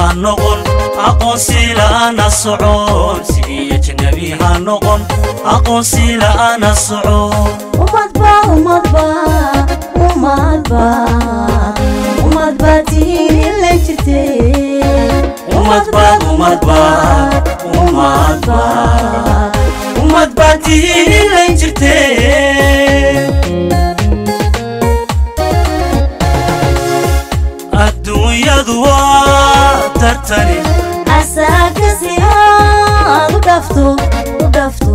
ha noqon aqoonsi la'aana socon sidii ajnabi ha noqon aqoonsi la'aana socon umadba umadba umadba umadba tihiin la jirte umadbaad umadbaad umadbaad ummad baad tihiin inlan jirteen adduunyadu waa tartani asaakasi aad u dhafto u dhafto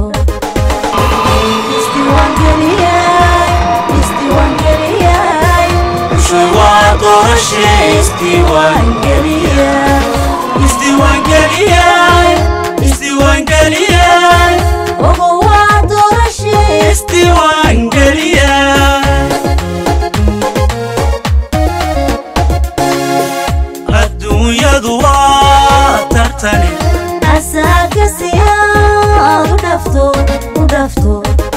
isdiiwaangeliyay isdiiwaangeliyay ushay waa doorashe isdiiwaangeliyay isdiiwaangeliyay isdiiwaangeliyay ogo waa doorashe isdiiwaangeliyay adduunyadu waa tartani asaakasi aad u dhafto u dhafto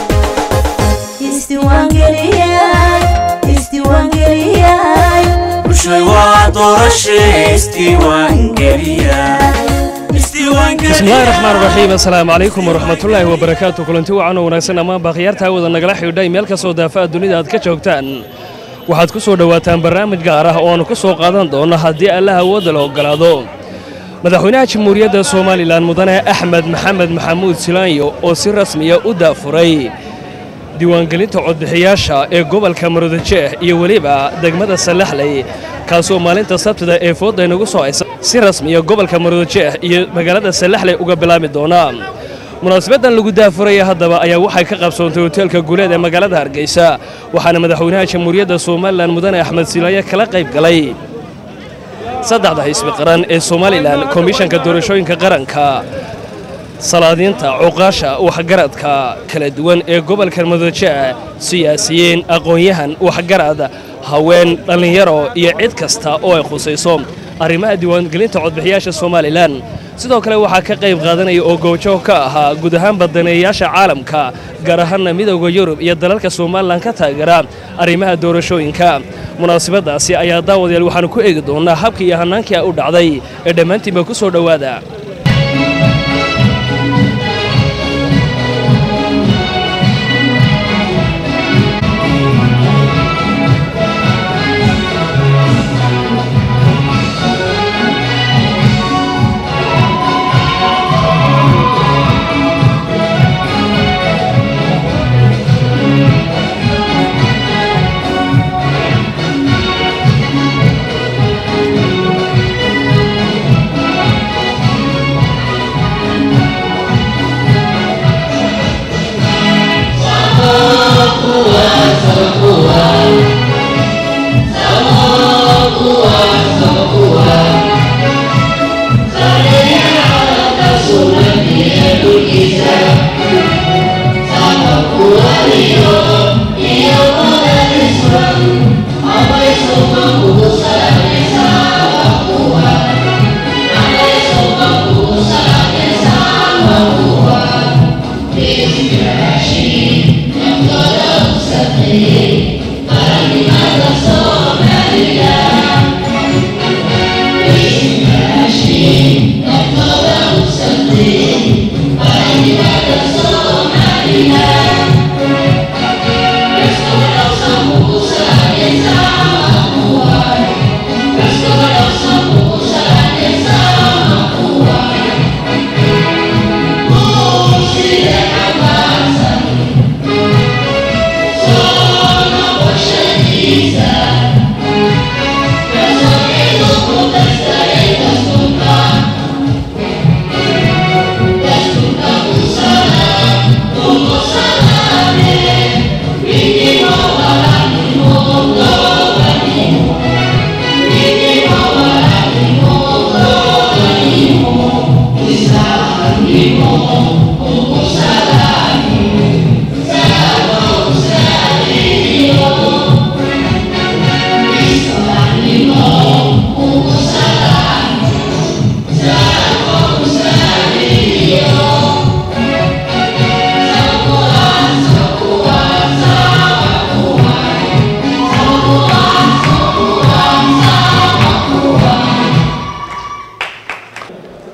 isdiiwaangeliyay isdiiwaangeliyay ushay waa doorashe isdiiwaangeliyay bismillahi raxmaan raxiim assalaamu calaykum waraxmatullaahi wabarakaatu kulanti wacan oo wanaagsan ammaan baakhiyaartaa wada nagala xidhay meel kastoo daafaha dunida aad ka joogtaan waxaad ku soo dhowaataan barnaamij gaar ah oo aanu ku soo qaadan doonno haddii allah awoodda la oggolaado madaxweynaha jamhuuriyadda somalilan mudane axmed maxamed maxamuud silaanyo oo si rasmiya u daafuray diiwaangelinta codbixiyaasha ee gobolka maroodijeeh iyo weliba degmada sallaxley kaasoo maalinta sabtida ee foodda inagu soo haysa si rasmiya gobolka maroodijeeh iyo magaalada sallaxley uga bilaabi doona munaasabaddan lagu daafuraya haddaba ayaa waxay ka qabsoontay hoteelka guuleed ee magaalada hargeysa waxaana madaxweynaha jamhuuriyadda somalilan mudane axmed silaanyo kala qayb galay saddexda xisbi qaran ee somalilan komishanka doorashooyinka qaranka salaadiinta cuqaasha waxgaradka kala duwan ee gobolka madoojea siyaasiyiin aqoon-yahan waxgarad haween dhallinyaro iyo cid kasta oo ay khusayso arrimaha diiwaangelinta codbixiyaasha somalilan sidoo kale waxaa ka qayb qaadanaya oo goojoog ka ahaa guud ahaan badaneeyayaasha caalamka gaar ahaanna midooda yurub iyo dalalka somalilan ka taageera arrimaha doorashooyinka munaasabaddaasi ayaa daawadayaal waxaanu ku eegi doonnaa habkii iyo hannaankii u dhacday ee dhammaantiinba ku soo dhowaada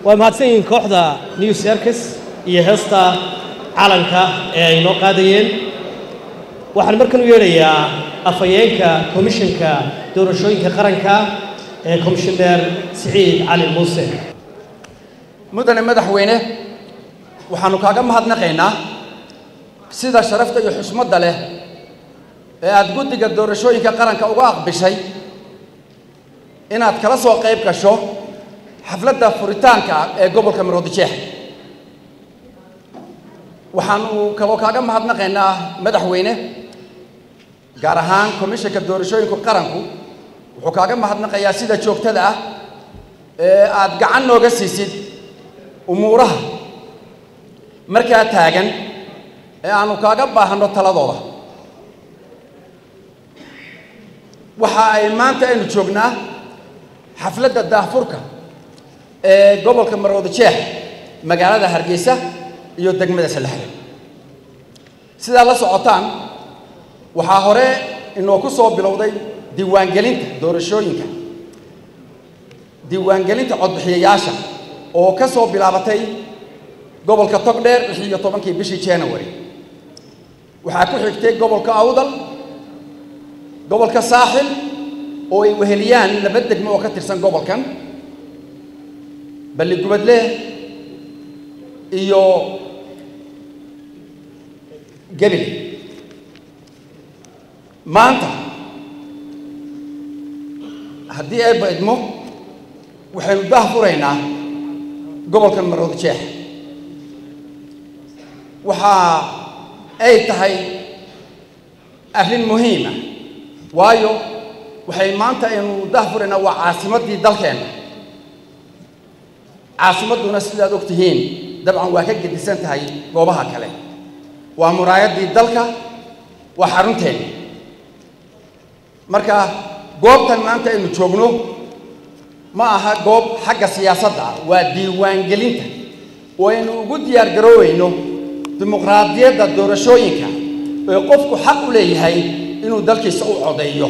waa mahadsan yihiin kooxda new circus iyo heesta calanka ee ay noo qaadayeen waxaan markan u yeedhayaa afhayeenka komishanka doorashooyinka qaranka ee komishineer siciid cali muuse mudane madaxweyne waxaannu kaaga mahadnaqaynaa sida sharafta iyo xusmadda leh ee aad guddiga doorashooyinka qaranka uga aqbishay inaad kala soo qayb gasho xafladda furitaanka ee gobolka maroodijeex waxaannu kaloo kaaga mahadnaqaynaa madaxweyne gaar ahaan komishanka doorashooyinka qaranku wuxuu kaaga mahadnaqayaa sida joogtada ah ee aad gacan nooga siisid umuuraha markaa taagan ee aanu kaaga baahanno taladooda waxa ay maanta aynu joognaa xafladda daahfurka ee gobolka maroodijeex magaalada hargeysa iyo degmada salaxda sidaa la socotaan waxaa hore inoo ku soo bilowday diiwaangelinta doorashooyinka diiwaangelinta codbixiyayaasha oo ka soo bilaabatay gobolka togdheer lix iyo tobankii bishii january waxaa ku xigtay gobolka awdal gobolka saaxil oo ay weheliyaan laba degmo oo ka tirsan gobolkan balligubadle iyo gebile maanta haddii ay baydmo waxaynu daahfuraynaa gobolkan maroodijeex waxa ay tahay arrin muhiima waayo waxay maanta aynu daahfuraynaa waa caasimaddii dalkeenna caasimadduna sidaad og tihiin dabcan waa ka gedisan tahay goobaha kale waa muraayaddii dalka waa xarunteenna marka goobtan maanta aynu joogno ma aha goob xagga siyaasadda ah waa diiwaangelinta oo aynu ugu diyaar garooweyno dimuqraadiyadda doorashooyinka ee qofku xaq u leeyahay inuu dalkiisa u codeeyo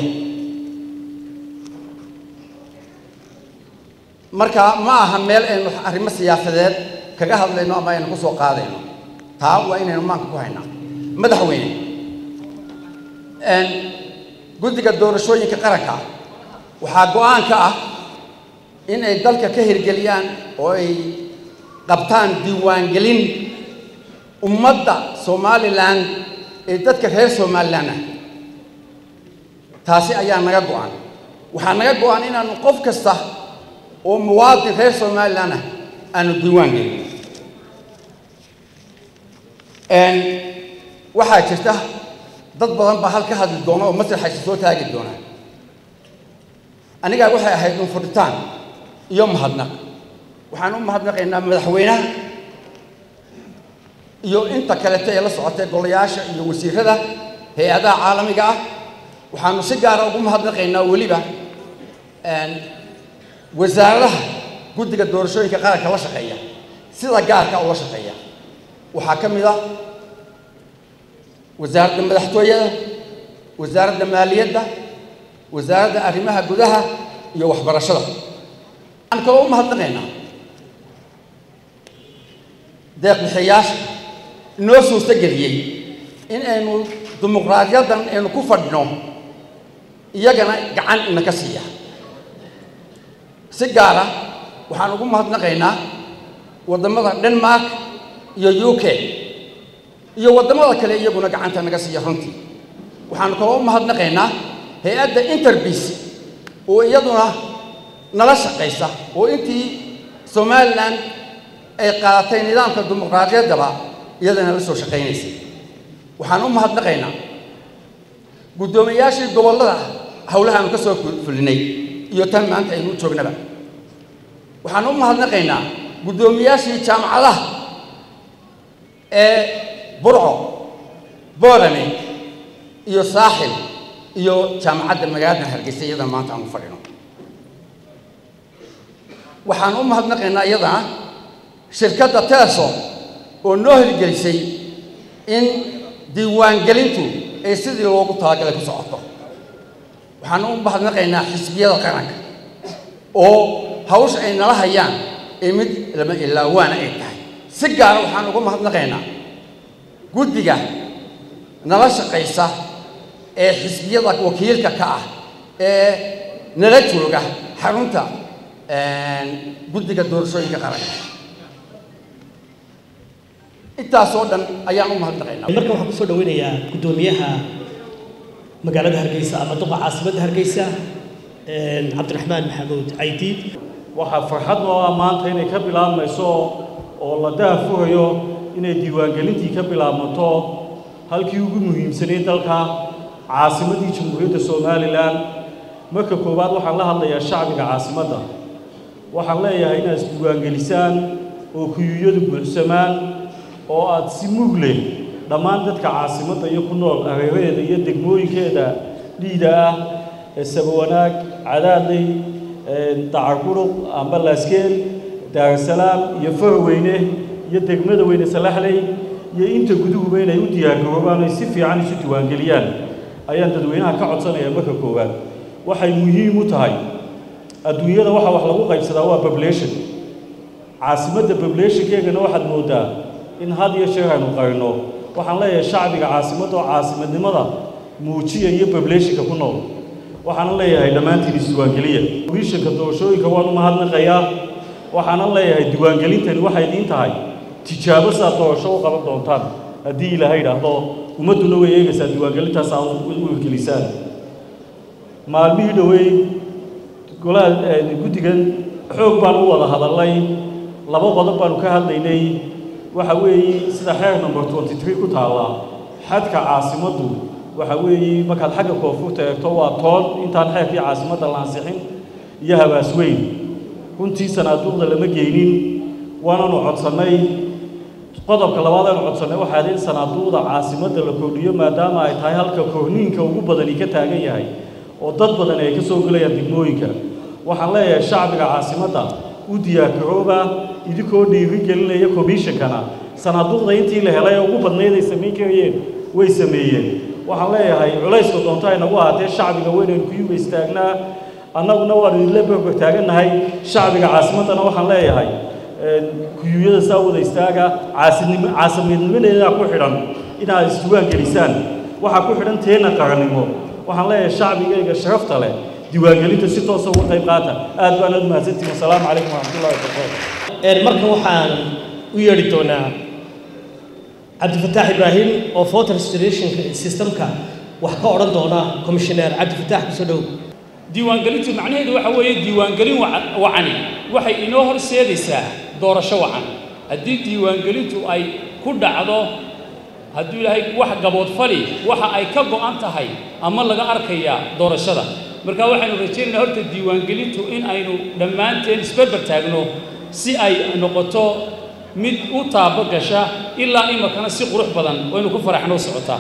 marka ma aha meel aynu arrimo siyaasadeed kaga hadlayno ama aynu ku soo qaadayno taa waa inaynu maanka ku haynaa madaxweyne guddiga doorashooyinka qaranka waxaa go-aan ka ah in ay dalka ka hirgeliyaan oo ay qabtaan diiwaangelin ummadda somalilan ee dadka reer somalilan ah taasi ayaa naga go-an waxaa naga go-an inaanu qof kasta oo muwaadin reer somalilan ah aanu diiwaan gelin waxaa jirta dad badan baa hal ka hadli doona oo masraxaysa soo taagi doona anigaa waxay ahayd un furitaan iyo mahadnaq waxaan u mahadnaqaynaa madaxweynaha iyo inta kaleta ee la socotay golayaasha iyo wasiirada hay-adaha caalamiga ah waxaanu si gaara ugu mahadnaqaynaa weliba wasaaradaha guddiga doorashooyinka qaranka la shaqeeya sida gaarka ula shaqeeya waxaa ka mid ah wasaaradda madaxtooyada wasaaradda maaliyadda wasaaradda arrimaha gudaha iyo waxbarashada waxaan kaloo u mahadnaqaynaa deeqbixiyaasha inoo suurto geliyey in aynu dimuqraadiyaddan aynu ku fadhino iyagana gacan inaka siiya si gaara waxaan ugu mahadnaqaynaa waddamada denmark iyo u k iyo waddamada kale iyaguna gacanta naga siiya runtii waxaanu kaloo u mahadnaqaynaa hay-adda interbis oo iyaduna nala shaqaysa oo intii somalilan ay qaadatay nidaamka dimuqraadiyaddaba iyadana la soo shaqaynaysay waxaan u mahadnaqaynaa guddoomiyayaashii gobollada howlahaanu ka soo fulinay iyo tan maanta aynu u joognaba waxaan u mahadnaqaynaa guddoomiyaashii jaamacadaha ee burco boorame iyo saaxil iyo jaamacadda magaalada hargeysa iyadana maanta aan u fadhino waxaan u mahadnaqaynaa iyadana shirkadda telesom oo noo hirgelisay in diiwaangelintu ay sidii loogu talagalay ku socoto waxaan u mahadnaqaynaa xisbiyada qaranka oo hawsha ay nala hayaan ee mid lama ilaawaana ay tahay si gaara waxaan uga mahadnaqaynaa guddiga nala shaqaysa ee xisbiyada wakiilka ka ah ee nala jooga xarunta guddiga doorashooyinka qaranka intaasoo dhan ayaan u mahadnaqaynaa markan waxaan kusoo dhaweynayaa guddoomiyaha magaalada hargeysa ama duqa caasimadda hargeysa cabdiraxmaan maxamuud caydiid waxaa farxad noo ah maanta inay ka bilaabmayso oo la daafuhayo inay diiwaangelintii ka bilaabmato halkii ugu muhiimsanayd dalka caasimaddii jamhuuriyadda somalilan marka koowaad waxaan la hadlayaa shacbiga caasimadda waxaan leeyahay inaad isdiiwaangelisaan oo kuyuyadu buuxsamaan oo aad si mug leh dhammaan dadka caasimadda iyo ku nool areeraheeda iyo degmooyinkeeda dhiida ah ee sabawanaag cadaadley dacarquruq amba laaskeel daarasalaam iyo farweyne iyo degmada weyne salaxley iyo inta guduhuba inay u diyaargaroobaan ay si fiican isu diiwaangeliyaan ayaan dadweynaha ka codsanayaa marka koowaad waxay muhiim u tahay adduunyada waxa wax lagu qaybsadaa waa population caasimadda populationkeegana waxaad moodaa in had iyo sheer aynu qarino waxaan leeyahay shacbiga caasimadda oo caasimadnimada muujiya iyo populationka ku nool waxaana leeyahay dhammaantiin isdiiwaangeliya wiishanka doorashooyinka waan u mahadnaqayaa waxaana leeyahay diiwaangelintani waxay idiin tahay tijaabo saad doorasho u qaban doontaan haddii ilaahay idhaahdo ummadduna way eegaysaa diiwaangelintaas aad u hirgelisaan maalmihii dhowey golaha guddigan xoog baan u wada hadalnay laba qodob baanu ka hadlaynay waxa weeye sida xeer number twenty three ku taalla xadka caasimaddu waxa weeye markaad xagga koonfurta eegto waa toon intaan xeerkii caasimadda la ansixin iyo habaas weyn runtii sanaaduuqda lama geynin waananu codsannay qodobka labaad aanu codsannay waxaad in sanaaduuqda caasimadda la kordhiyo maadaama ay tahay halka korniinka ugu badani ka taagan yahay oo dad badan ay ka soo gelayaan degmooyinka waxaan leeyahay shacbiga caasimadda u diyaargarooba idinkoo dhiiri gelinaya komishankana sanaaduuqda intii la helay ee ugu badnayd ay samayn karayeen way sameeyeen waxaan leeyahay culayska doonto ay nagu ahaatee shacbiga weynaynu kuyuga istaagnaa annaguna waanu idinla berber taagannahay shacbiga caasimaddana waxaan leeyahay kuyuyada saa wada istaaga caasinimo caasimadnimadeeda ku xidhan inaad isdiiwaan gelisaan waxaa ku xidhan teena qarannimo waxaan leeyahay shacbigayga sharafta leh diiwaangelinta si toosa uga qayb qaata aad baan aad mahadsantihin wasalaamu calaykum waraxmatullahi wabarakaatu markan waxaan u yeedhi doonaa cabdifataax ibraahim oo voter registration systemka wax ka odhan doona commissioner cabdifataax kusoo dhow diiwaangelintu macnaheedu waxa weeye diiwaangelin waca- wacani waxay inoo horseedaysaa doorasho wacan haddii diiwaangelintu ay ku dhacdo hadduu ilaahay wax gaboodfali waxa ay ka go'an tahay ama laga arkayaa doorashada marka waxaynu rajaynaynaa horta diiwaangelintu in aynu dhammaanteen isberber taagno si ay noqoto mid u taabo gasha ilaa imakana si qurux badan waynu ku faraxnoo socotaa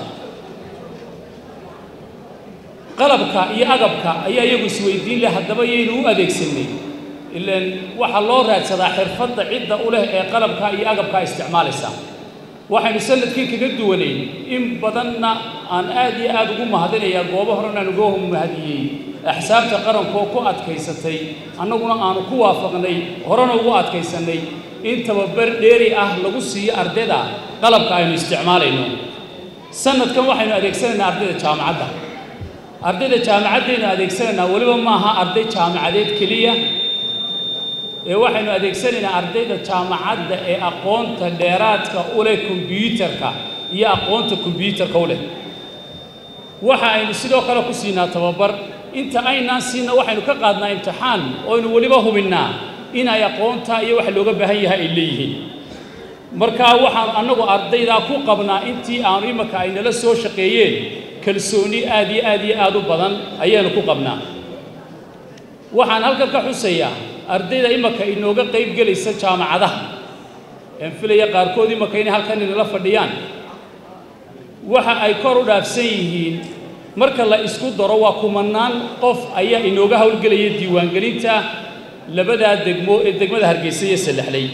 qalabka iyo agabka ayaa iyagu isweydiin leh haddaba yaynu u adeegsanay ilaan waxaa loo raadsadaa xirfadda cidda u leh ee qalabka iyo agabka isticmaalaysa waxaynu sanadkii kaga duwanayn in badanna aan aad iyo aad ugu mahadinayaa goobo horena aan uga mahadiyey axsaabta qarankoo ku adkaysatay annaguna aanu ku waafaqnay horena ugu adkaysannay in tababar dheeri ah lagu siiyo ardayda qalabka aynu isticmaalayno sanadkan waxaynu adeegsanaynaa ardayda jaamacadda ardayda jaamacaddaynu adeegsanaynaa weliba maaha arday jaamacadeed keliya ee waxaynu adeegsanaynaa ardayda jaamacadda ee aqoonta dheeraadka u leh kombyuutarka iyo aqoonta kombyuutarka u leh waxa aynu sidoo kale ku siinaa tababar inta aynaan siinna waxaynu ka qaadnaa imtixaan ooaynu weliba hubinnaa in ay aqoonta iyo waxa looga baahan yahay ay leeyihiin markaa waxaan annagu ardaydaa ku qabnaa intii aanu imaka ay nala soo shaqeeyeen kalsooni aad iyo aad iyo aad u badan ayaanu ku qabnaa waxaan halkan ka xusayaa ardayda imaka inooga qayb gelaysa jaamacadaha een filaya qaarkood imaka inay halkan inala fadhiyaan waxa ay kor u dhaafsan yihiin marka la isku daro waa kumanaan qof ayaa inooga howlgelaya diiwaangelinta labadaa degmo ee degmada hargeysa iyo saddexley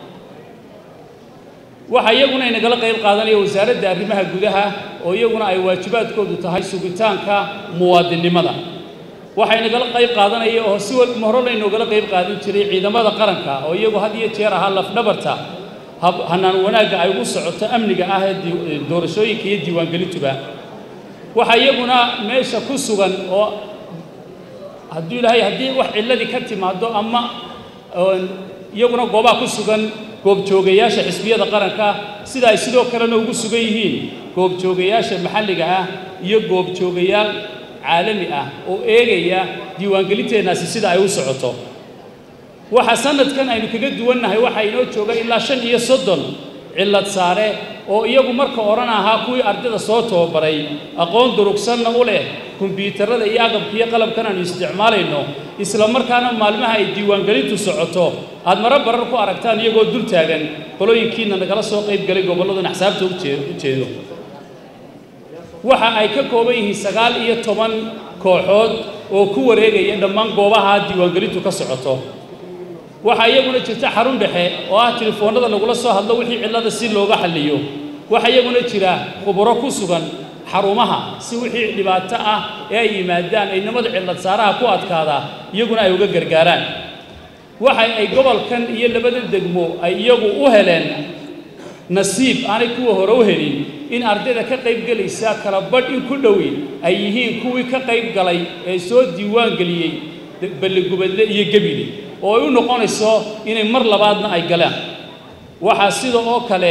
waxaa iyaguna inagala qayb qaadanaya wasaaradda arrimaha gudaha oo iyaguna ay waajibaadkoodu tahay sugitaanka muwaadinnimada waxay nagala qayb qaadanaya oo si wal horena inoogala qayb qaadan jiray ciidamada qaranka oo iyagu had iyo jeer ahaa lafdhabarta hab hanaan wanaagga ay ugu socoto amniga ah ee dii- doorashooyinka iyo diiwaangelintuba waxaa iyaguna meesha ku sugan oo hadduu ilaahay haddii wax cilladii ka timaado ama oon iyaguna goobaha ku sugan goobjoogayaasha xisbiyada qaranka sida ay sidoo kalena ugu sugan yihiin goobjoogayaasha maxalliga ah iyo goobjoogayaal caalami ah oo eegaya diiwaangelinteennaasi sida ay u socoto waxa sanadkan aynu kaga duwannahay waxaa inoo jooga ilaa shan iyo soddon cillad saare oo iyagu marka odhan ahaa kuwii ardayda soo tababaray aqoon durugsanna u leh kombyuutarada iyo agabka iyo qalabkan aanu isticmaalayno isla markaana maalmaha ay diiwaangelintu socoto aad maro barar ku aragtaan iyagoo dul taagan qolooyinkiina nagala soo qayb galay gobolladan axsaabta u jee- u jeedo waxa ay ka kooban yihiin sagaal iyo toban kooxood oo ku wareegaya dhammaan goobaha diiwaangelintu ka socoto waxaa iyaguna jirta xarun dhexe oo ah telefoonnada lagula soo hadlo wixii cillada si looga xalliyo waxaa iyaguna jira khuburo ku sugan xarumaha si wixii dhibaato ah ee ay yimaadaan ay nimada cillad saaraha ku adkaada iyaguna ay uga gargaaraan waxa ay gobolkan iyo labada degmo ay iyagu u heleen nasiib aanay kuwa hore u helin in ardayda ka qayb gelaysa kala badh in ku dhowi ay yihiin kuwii ka qayb galay ee soo diiwaan geliyey balligubadle iyo gebile oo ay u noqonayso inay mar labaadna ay galaan waxaa sida oo kale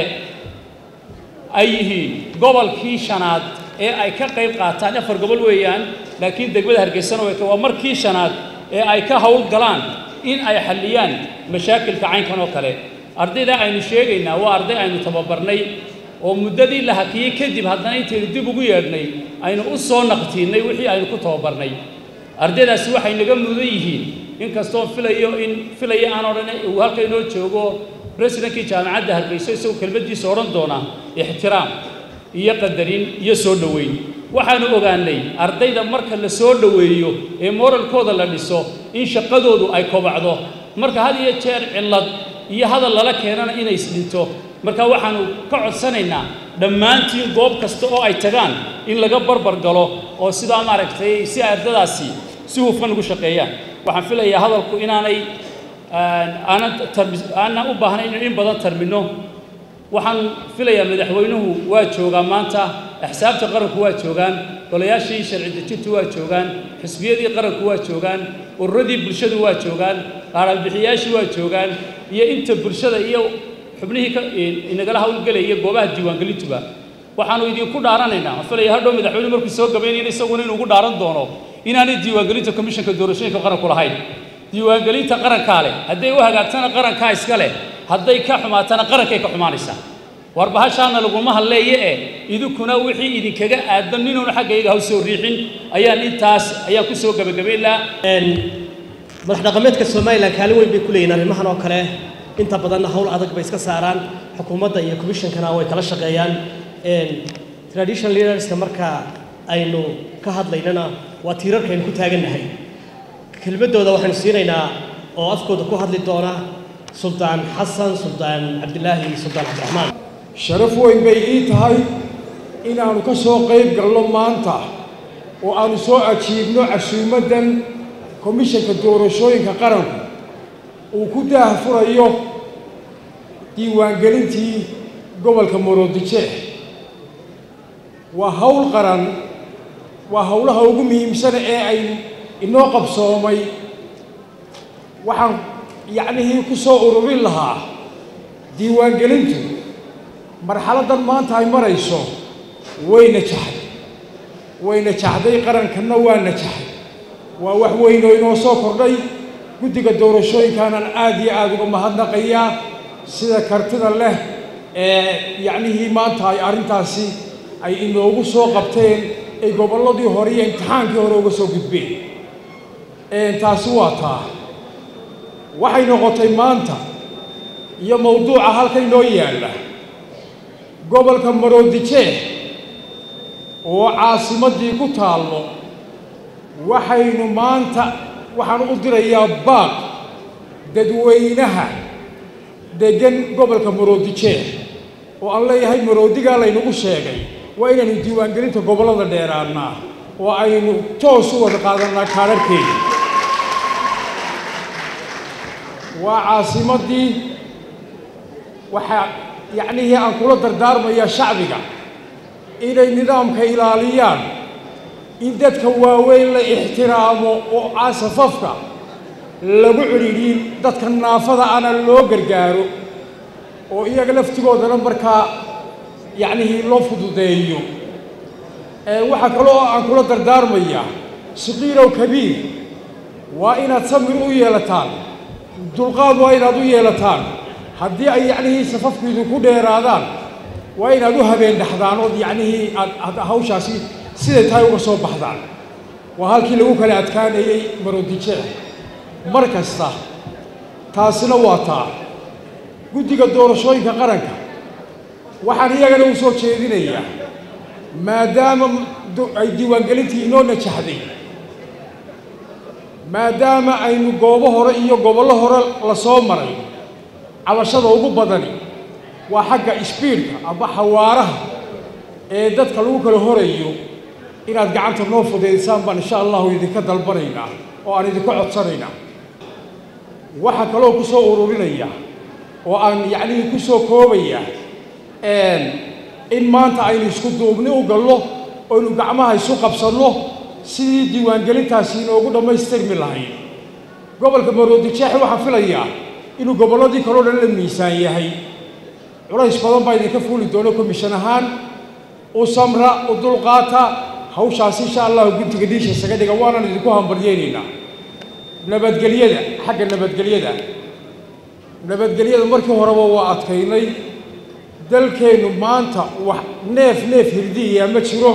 ay yihiin gobolkii shanaad ee ay ka qayb qaataan afar gobol weeyaan laakiin degmada hargeysana way ka waa markii shanaad ee ay ka hawl galaan in ay xalliyaan mashaakilka caynkan oo kale ardayda aynu sheegaynaa waa arday aynu tababarnay oo muddadii la hakiyey kadib haddana intaynu dib ugu yeedhnay aynu u soo naqtiinnay wixii aynu ku tababarnay ardaydaasi waxay naga mudan yihiin inkastoo filayo in filaya aan odhan uu halka inoo joogo presidentkii jaamacadda hargeyso isagoo kelmaddiisa odhan doona ixtiraam iyo qadarin iyo soo dhoweyn waxaanu ogaanay ardayda marka la soo dhoweeyo ee moralkooda la dhiso in shaqadoodu ay kobacdo marka had iyo jeer cillad iyo hadal lala keenana inay isdhinto marka waxaanu ka codsanaynaa dhammaantiin goob kasta oo ay tagaan in laga barbar galo oo sidaa maaragtay si ay ardadaasi si hufan ugu shaqeeyaan waxaan filayaa hadalku inaanay aanan tarmi aanan u baahnayn in badan tarmino waxaan filayaa madaxweynuhu waa joogaa maanta axsaabta qaranku waa joogaan golayaashii sharci dejintu waa joogaan xisbiyadii qaranku waa joogaan ururadii bulshadu waa joogaan qaaraanbixiyaashii waa joogaan iyo inta bulshada iyo xubnihii ka inagala hawlgelaya goobaha diiwaangelintuba waxaanu idinku dhaaranaynaa waxaan filaya hadhow madaxweyne markuu soo gabaynayna isaguna inuu ugu dhaaran doono inaanay diiwaangelinta komishanka doorashooyinka qaranku lahayn diiwaangelinta qarankaa leh hadday u hagaagtana qarankaa iska leh hadday ka xumaatana qarankay ka xumaanaysaa war bahashaana laguma hadleeye eh idinkuna wixii idinkaga aadan ninuuna xaggayga haw soo riixin ayaan intaas ayaan ku soo gebagabayn lahaa madax dhaqameedka somalilan kaalin weyn bay ku leeyihin arrimahan oo kale inta badanna hawl adag bay iska saaraan xukuumadda iyo commissionkana way kala shaqeeyaan traditional leaderska marka aynu ka hadlaynana waa tiirarka aynu ku taagannahay kelmaddooda waxaynu siinaynaa oo afkooda ku hadli doona suldaan xasan suldaan cabdilaahi suldaan cabdiraxmaan sharaf weyn bay ii tahay inaannu ka soo qayb galno maanta oo aannu soo ajiibno casuumaddan komishanka doorashooyinka qaranku uu ku daahfurayo diiwaangelintii gobolka maroodijeex waa hawl qaran waa howlaha ugu muhiimsana ee ay inoo qabsoomay waxaan yacnihii ku soo ururin lahaa diiwaangelintu marxaladdan maanta ay marayso way najaxday way najaxday qarankanna waa najaxay waa wax weyn oo inoo soo kordhay guddiga doorashooyinkaanan aad iyo aada uga mahadnaqayaa sida kartida leh ee yacnihii maanta ay arrintaasi ay inoogu soo qabteen ay gobolladii hore iyo imtixaankii hore uga soo gudbeen taasi waa taa waxay noqotay maanta iyo mawduuca halka inoo yaalla gobolka maroodijeex oo caasimaddii ku taallo waxaynu maanta waxaan u dirayaa baaq dadweynaha deggan gobolka maroodijeex oo aan leeyahay maroodigaa laynagu sheegay waa inaynu diiwaangelinta gobollada dheeraannaa oo aynu toos u wada qaadanaa kaadharhkeeda waa caasimaddii waxaa yacnihii aan kula dardaarmaya shacbiga inay nidaamka ilaaliyaan in dadka waaweyn la ixtiraamo oo aan safafka lagu cidhiidhin dadka naafada ana loo gargaaro oo iyaga laftigoodana markaa yacnihii loo fududeeyo waxaa kaloo aan kula dardaarmayaa saqiirow kabiir waa inaad samir u yeelataan dulqaad waa inaad u yeelataan haddii ay yacnihii safafku idinku dheeraadaan waa inaad u habeen dhaxdaan ood yacnihii aad hawshaasi siday tahay uga soo baxdaan waa halkii lagu kala adkaanayey maroodijeex mar kasta taasina waa taa guddiga doorashooyinka qaranka waxaan iyagana u soo jeedinayaa maadaama ay diiwaangelintii inoo najaxday maadaama aynu goobo hore iyo gobollo hore la soo maray cabashada ugu badani waa xagga isbiidhka amba xawaaraha ee dadka lagu kala horayo inaad gacanta noo fudaydisaan baan insha allahu idinka dalbanaynaa oo aan idinka codsanaynaa waxaa kaloo ku soo ururinaya oo aan yacnihii ku soo koobaya in maanta aynu isku duubni u gallo oynu gacmaha isu qabsanno sidii diiwaangelintaasi inoogu dhammaystirmi lahayd gobolka maroodijeex waxaan filayaa inuu gobolladii kaloo dhan la miisaan yahay culays badan baa idinka fuuli doono komishan ahaan u samra u dulqaata hawshaasi insha allahu guntiga dhiisha isaga dhiga waanaan idinku hambaryeynaynaa nabadgelyada xagga nabadgelyada nabadgelyada markii horeba waa adkaynay dalkeennu maanta wax neef neef hirdiiyaa ma jiro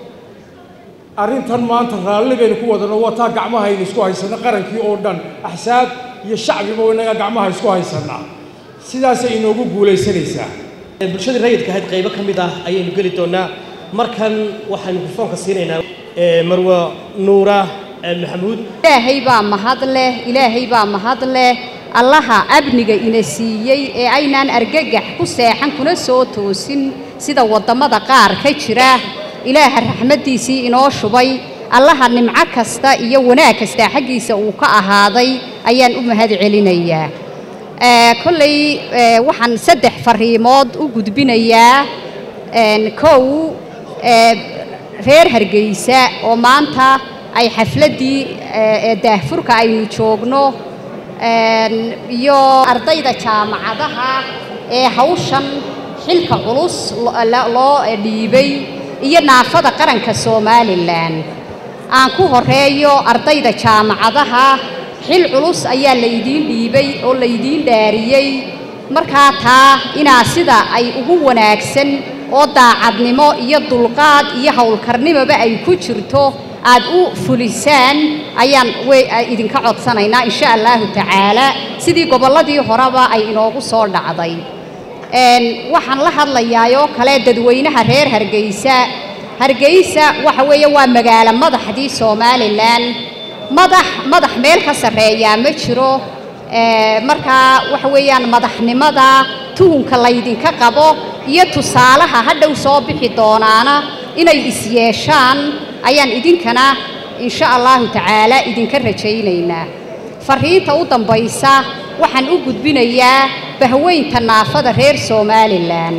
arrintan maanta raalli baynu ku wadano waa taa gacmahaynu isku haysanno qarankii oo dhan axsaab iyo shacbiba inaga gacmaha isku haysanaa sidaasay inoogu guulaysanaysaa bulshadii rayidka ahayd qaybo ka mid ah ayaynu geli doonaa markan waxaynu mikrofoonka siinaynaa marwa nuura maxamuud ilaahay baa mahad leh ilaahay baa mahad leh allaha amniga ina siiyey ee aynaan argagax ku seexan kuna soo toosin sida waddamada qaar ka jira ilaaha raxmaddiisii inoo shubay allaha nimco kasta iyo wanaag kasta xaggiisa uu ka ahaaday ayaan u mahad celinayaa kolley waxaan saddex fariimood u gudbinayaa kow reer hargeysa oo maanta ay xafladdii daahfurka aynu joogno iyo ardayda jaamacadaha ee hawshan xilka culus loo dhiibay iyo naafada qaranka somalilan aan ku horeeyo ardayda jaamacadaha xil culus ayaa laydiin dhiibay oo laydiin dhaariyey markaa taa inaa sida ay ugu wanaagsan oo daacadnimo iyo dulqaad iyo howlkarnimoba ay ku jirto aad u fulisaan ayaan idinka codsanaynaa insha allahu tacaala sidii gobolladii horeba ay inoogu soo dhacday waxaan la hadlayaayoo kale dadweynaha reer hargeysa hargeysa waxa weeye waa magaalo madaxdii somalilan madax madax meel ka sarreeyaa ma jiro markaa waxa weeyaan madaxnimada tuhunka laydinka qabo iyo tusaalaha hadhow soo bixi doonaana inay isyeeshaan ayaan idinkana insha allahu tacaala idinka rajaynaynaa fariinta u dambaysa waxaan u gudbinayaa bahweynta naafada reer somalilan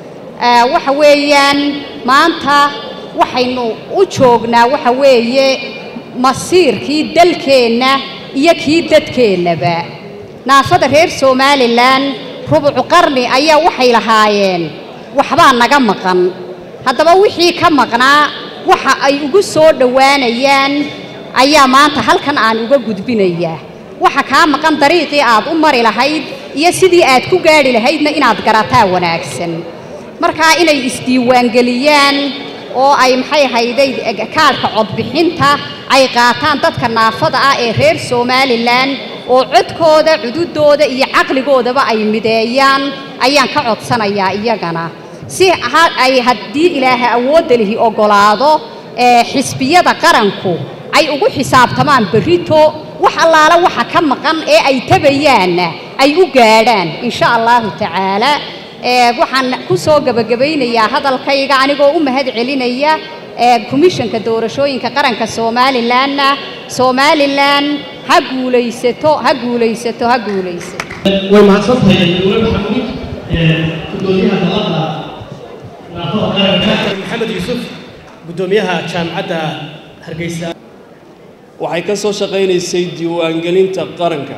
waxa weeyaan maanta waxaynu u joognaa waxa weeye masiirkii dalkeenna iyo kii dadkeennaba naafada reer somalilan rubucu qarni ayaa waxay lahaayeen waxbaa naga maqan haddaba wixii ka maqnaa waxa ay ugu soo dhowaanayaan ayaa maanta halkan aan uga gudbinayaa waxa kaa maqan dariiqii aad u mari lahayd iyo sidii aad ku gaadhi lahaydna inaad garataa wanaagsan markaa inay isdiiwaangeliyaan oo ay maxay hayday kaadhka codbixinta ay qaataan dadka naafada ah ee reer somalilan oo codkooda cududooda iyo caqligoodaba ay mideeyaan ayaan ka codsanayaa iyagana si ay haddii ilaaha awoodda lihi oggolaado xisbiyada qaranku ay ugu xisaabtamaan berrito wax allaala waxa ka maqan ee ay tabayaanna ay u gaadhaan insha allahu tacaala waxaan ku soo gebagabaynayaa hadalkayga anigoo u mahad celinaya ee komishanka doorashooyinka qaranka somalilanna somalilan ha guulaysato ha guulaysato ha guulaysato way mahadsan tahay dowlad maxamuud gudoomiyaha dalada naafada qaranka maxamed yuusuf gudoomiyaha jaamacadda hargeysa waxay ka soo shaqaynaysay diiwaangelinta qaranka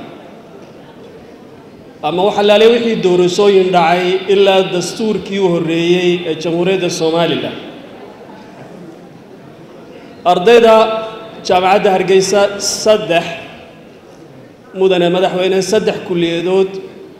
ama waxa laale wixii doorashooyin dhacay ilaa dastuurkii u horreeyey ee jamhuuriyadda somalilan ardayda jaamacadda hargeysa saddex mudane madaxweyne saddex kulliyadood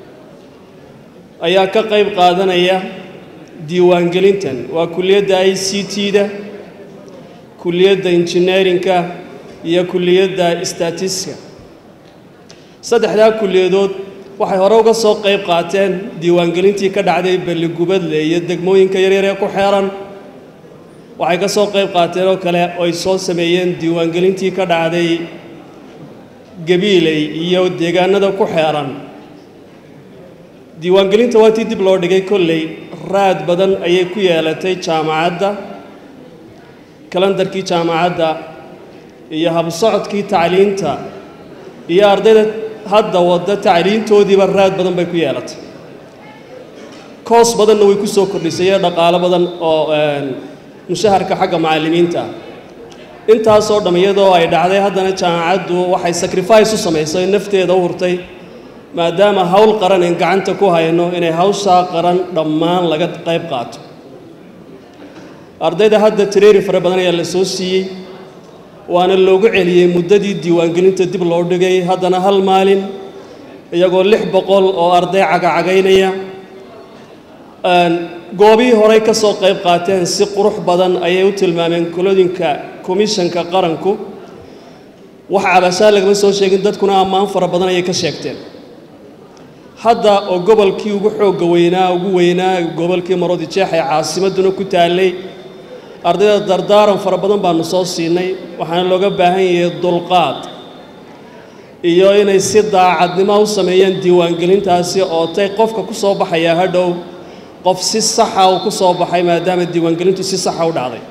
ayaa ka qayb qaadanaya diiwaangelintan waa kulliyadda i c t-da kulliyadda injineerinka iyo kulliyadda statiska saddexdaa kulliyadood waxay hore uga soo qayb qaateen diiwaangelintii ka dhacday balligubadle iyo degmooyinka yaryar ee ku xeeran waxay ka soo qayb qaateen oo kale oy soo sameeyeen diiwaangelintii ka dhacday gabiiley iyo deegaanada ku xeeran diiwaangelinta waa tii dib loo dhigay kolley raad badan ayay ku yeelatay jaamacadda kalandarkii jaamacadda iyo habsocodkii tacliinta iyo ardayda hadda wadda tacliintoodiiba raad badan bay ku yeelatay koos badanna way ku soo kordhisay iyo dhaqaalo badan oo mushaharka xagga macallimiinta intaasoo dhamm iyadoo ay dhacday haddana jaamacaddu waxay sacrifice u samaysay nafteeda u hurtay maadaama hawl qaran in gacanta ku hayno inay hawshaa qaran dhammaan laga qayb qaato ardayda hadda tireeri fara badan ayaa la soo siiyey waana loogu celiyey muddadii diiwaangelinta dib loo dhigay haddana hal maalin iyagoo lix boqol oo arday cagacagaynaya goobihii horey ka soo qayb qaateen si qurux badan ayay u tilmaameen kolodinka komishanka qaranku wax cabashaa lagama soo sheegin dadkuna ammaan fara badan ayay ka sheegteen hadda oo gobolkii ugu xoogga weynaa ugu weynaa gobolkii marodi jeex ee caasimadduna ku taallay ardayda dardaaran fara badan baanu soo siinay waxaana looga baahan yahay dulqaad iyo inay si daacadnimo u sameeyaan diiwaangelintaasi oo tay qofka ku soo baxaya hadhow qof si saxa uu ku soo baxay maadaama diiwaangelintu si saxa u dhacday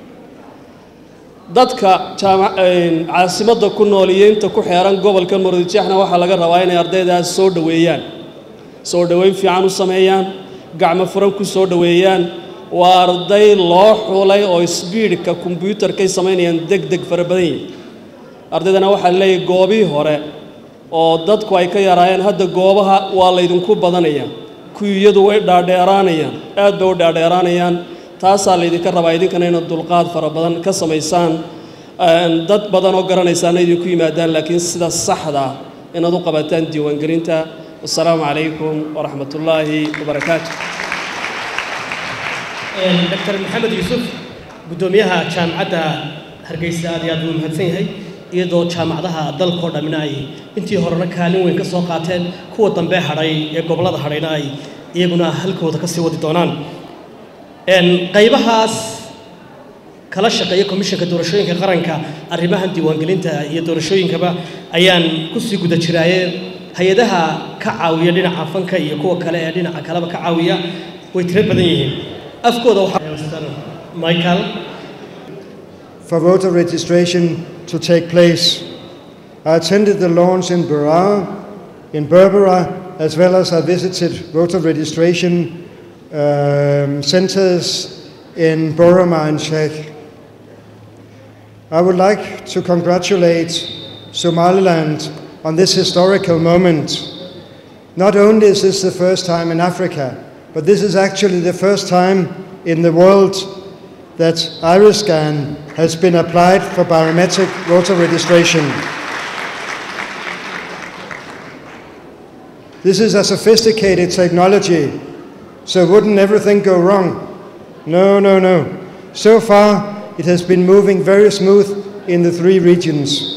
dadka jaama caasimadda ku nool iyo inta ku xeeran gobolka marodijeexna waxaa laga rabaa inay ardaydaas soo dhoweeyaan soo dhoweyn fiican u sameeyaan gacmo furan ku soo dhoweeyaan waa arday loo xulay oo sbiidhka kombyuutarkay samaynayaan deg deg fara badan yihin ardaydana waxaa leeyahay goobihii hore oo dadku ay ka yaraayeen hadda goobaha waa laydinku badanaya kuyiyadu way dhaadheeraanayaan aad bay u dhaadheeraanayaan taasaa laydinka rabaa idinkana inaad dulqaad fara badan ka samaysaan dad badan oo garanaysaana idinku yimaadaan laakiin sida saxda inaad u qabataan diiwaangelinta wasalaamu calaykum waraxmat ullaahi wabarakaatu dr maxamed yuusuf guddoomiyaha jaamacadda hargeysa aad iyo aad buu mahadsan yahay iyadoo jaamacadaha dalkao dhammina ay intii horena kaalin weyn ka soo qaateen kuwa dambe hadhay ee gobollada hadhayna ay iyaguna halkooda ka sii wadi doonaan qaybahaas kala shaqeeya komishanka doorashooyinka qaranka arrimahan diiwaangelinta iyo doorashooyinkaba ayaan kusii guda jiraaye hay-adaha ka caawiya dhinaca fanka iyo kuwa kale ee dhinaca kaleba ka caawiya way tiro badan yihiin afkooda waxaa michael for voter registration to take place. I attended the launch in Berar, in Berbera, as well as I visited voter registration um, centers in Boroma and Czech. I would like to congratulate Somaliland on this historical moment. Not only is this the first time in Africa, but this is actually the first time in the world that Iriscan has been applied for biometric voter registration. This is a sophisticated technology, so wouldn't everything go wrong? No, no, no. So far, it has been moving very smooth in the three regions.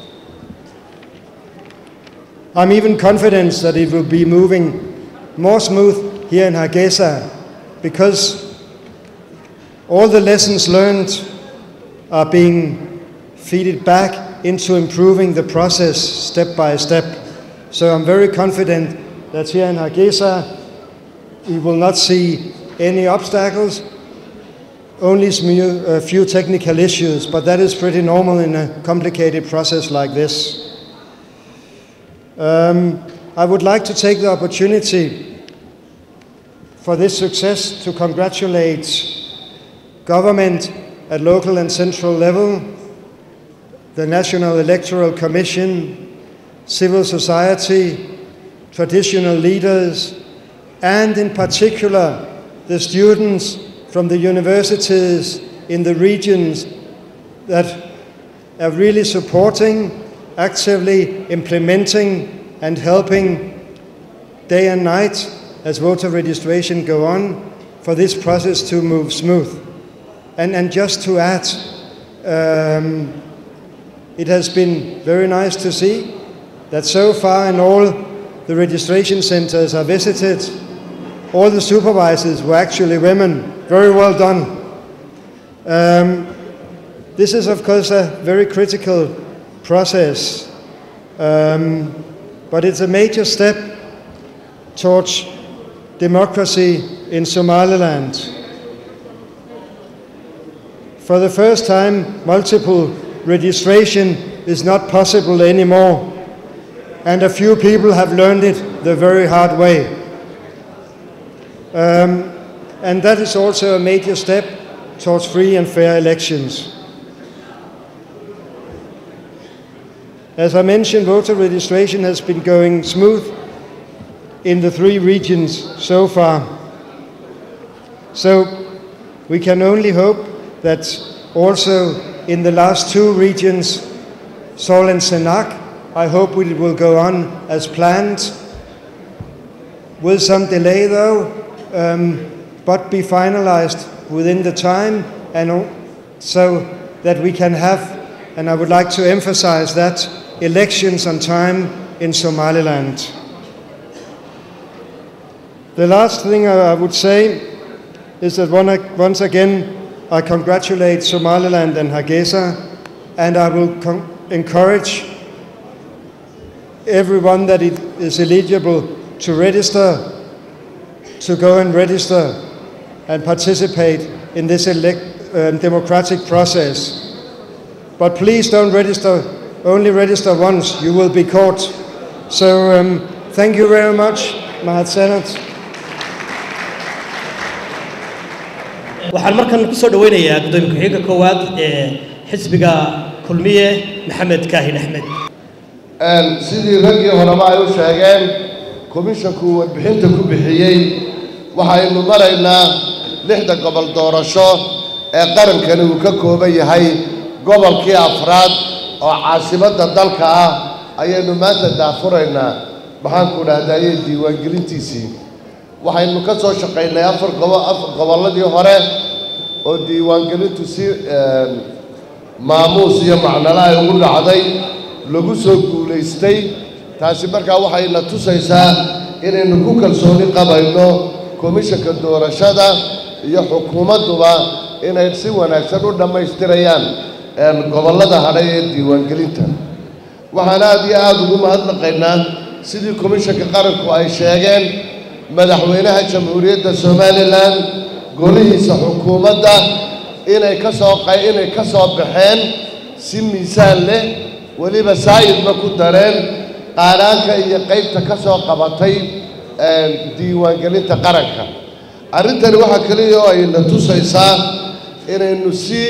I'm even confident that it will be moving more smooth here in Hargeisa because all the lessons learned are being feeded back into improving the process step by step. So I'm very confident that here in Hargeisa we will not see any obstacles only smu- a few technical issues, but that is pretty normal in a complicated process like this. Um, I would like to take the opportunity for this success to congratulate government at local and central level, the National Electoral Commission, civil society, traditional leaders, and in particular the students from the universities in the regions that are really supporting, actively implementing, and helping day and night as voter registration go on for this process to move smooth. And, and just to add, um, it has been very nice to see that so far in all the registration centers I visited, all the supervisors were actually women. Very well done. Um, this is, of course, a very critical process, um, but it's a major step towards democracy in Somaliland. For the first time, multiple registration is not possible anymore, and a few people have learned it the very hard way. Um, and that is also a major step towards free and fair elections. As I mentioned, voter registration has been going smooth in the three regions so far. So we can only hope that also in the last two regions, Sol and Senak, I hope it will go on as planned. With some delay though, um, but be finalized within the time and o- so that we can have, and I would like to emphasize that, elections on time in Somaliland. The last thing I I would say is that one- once again, I congratulate Somaliland and Hargeisa, and I will con- encourage everyone that it is eligible to register to go and register and participate in this elect- um, democratic process. But please don't register, only register once, you will be caught. So um, thank you very much, Mahat Senat. waxaan markan ku soo dhoweynayaa gudoomiye ku-xigeenka koowaad ee xisbiga kulmiye maxamed kaahin axmed sidii raggii horeba ay u sheegeen komishanku warbixinta ku bixiyey waxaynu maraynaa lixda gobol doorasho ee qarankani uu ka kooban yahay gobolkii afraad oo caasimadda dalka ah ayaynu maanta daafuraynaa maxaanku dhahdaye diiwaangelintiisii waxaynu ka soo shaqaynay afar gobo afar gobolladii hore oo diiwaangelintu si maamuus iyo macnala ay ugu dhacday lagu soo guulaystay taasi markaa waxayna tusaysaa inaynu ku kalsooni qabayno komishanka doorashada iyo xukuumadduba inay si wanaagsan u dhammaystirayaan gobollada hadhay ee diiwaangelinta waxaan aad iyo aada ugu mahadnaqaynaa sidii komishanka qaranku ay sheegeen madaxweynaha jamhuuriyadda somalilan golihiisa xukuumadda inay ka soo qa- inay ka soo baxeen si miisaan leh weliba saa'idba ku dareen qaanaanka iyo qaybta ka soo qabatay diiwaangelinta qaranka arrintani waxaa keliya oo ayna tusaysaa inaynu si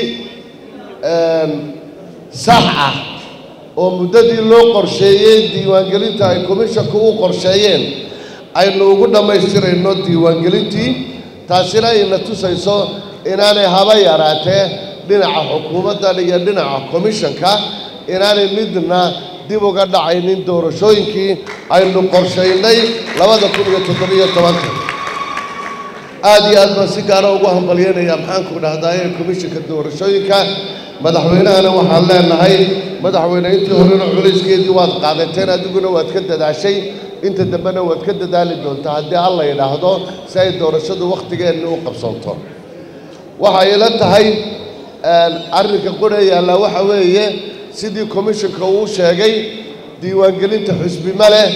sax ah oo muddadii loo qorsheeyey diiwaangelinta ay komishanku u qorsheeyeen aynu ugu dhammaystirayno diiwaangelintii taasina ayna tusayso inaanay haba yaraatee dhinaca xukuumaddan iyo dhinaca komishanka inaanay midna dib uga dhacaynin doorashooyinkii aynu qorshaynay labada kun iyo toddobiyo tobanka aad iyo aad baan si gaara ugu hambalyeynayaa maxaanku dhahdaye komishanka doorashooyinka madaxweynahana waxaan leenahay madaxweyne intii horena culayskeedii waad qaadateen adiguna waad ka dadaashay inta dambena waad ka dadaali doontaa haddii alla yidhaahdo si ay doorashadu wakhtigeenni u qabsanto waxay ila tahay arrinka qura yaallaa waxa weeye sidii komishanka uu sheegay diiwaangelinta xusbi ma leh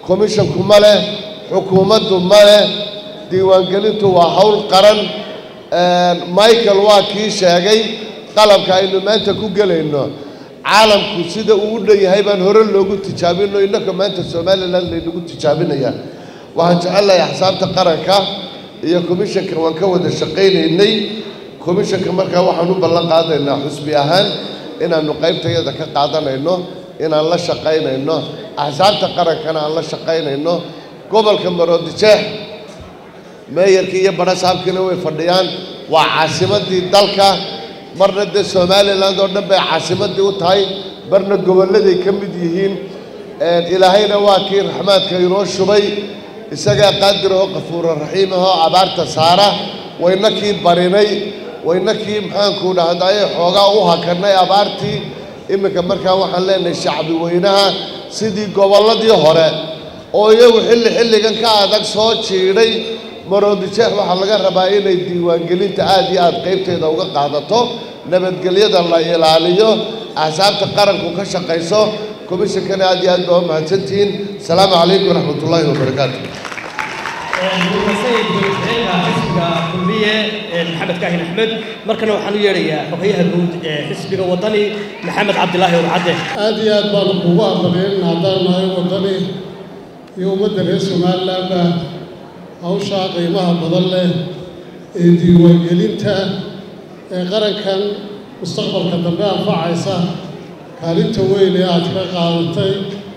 komishanku ma leh xukuumaddu ma leh diiwaangelintu waa hawl qaran michael waa kii sheegay qalabka aynu maanta ku gelayno caalamku sida uu u dhan yahay baan hore loogu tijaabino innaka maanta somalilan laynagu tijaabinaya waxaan jecelnahay axsaabta qaranka iyo komishanka waan ka wada shaqaynaynay komishanka markaa waxaan u ballan qaadaynaa xusbi ahaan inaannu qaybtayada ka qaadanayno inaan la shaqaynayno axsaabta qarankana aan la shaqaynayno gobolka maroodijeex meeyarkii iyo badhasaabkiina way fadhiyaan waa caasimaddii dalka marna dee somalilan oo dhan bay caasimaddii u tahay marna gobolladay ka mid yihiin ilaahayna waa kii raxmaadka inoo shubay isagaa qaadir oo qafuura raxiim ahoo abaarta saara wayna kii barinay wayna kii maxaanku dhahdaye xoogaa u hakanay abaartii iminka markaa waxaan leenahay shacbi weynaha sidii gobolladii hore oo iyagu xilli xilligan ka adag soo jiidhay maroodijeex waxaa laga rabaa inay diiwaangelinta aad iyo aad qaybteeda uga qaadato nabadgelyada la ilaaliyo axsaabta qaranku ka shaqayso komishankana aad iyo aad baa u mahadsantihiin asalaamu calaykum waraxmatullaahi wabarakaatu sayid madaxweynaha xisbiga kulmiye maxamed kaahin axmed markana waxaan u yeedhayaa xogayaha guud ee xisbiga wadani maxamed cabdilaahi urcadde aad iyo aad baanu kugu aqbalin haddaan nahay wadani iyo ummadda reer somalilandba hawshaa qiimaha badan leh ee diiwaangelinta ee qarankan mustaqbalka dambe anfacaysa kaalinta weyn ee aad ka qaadatay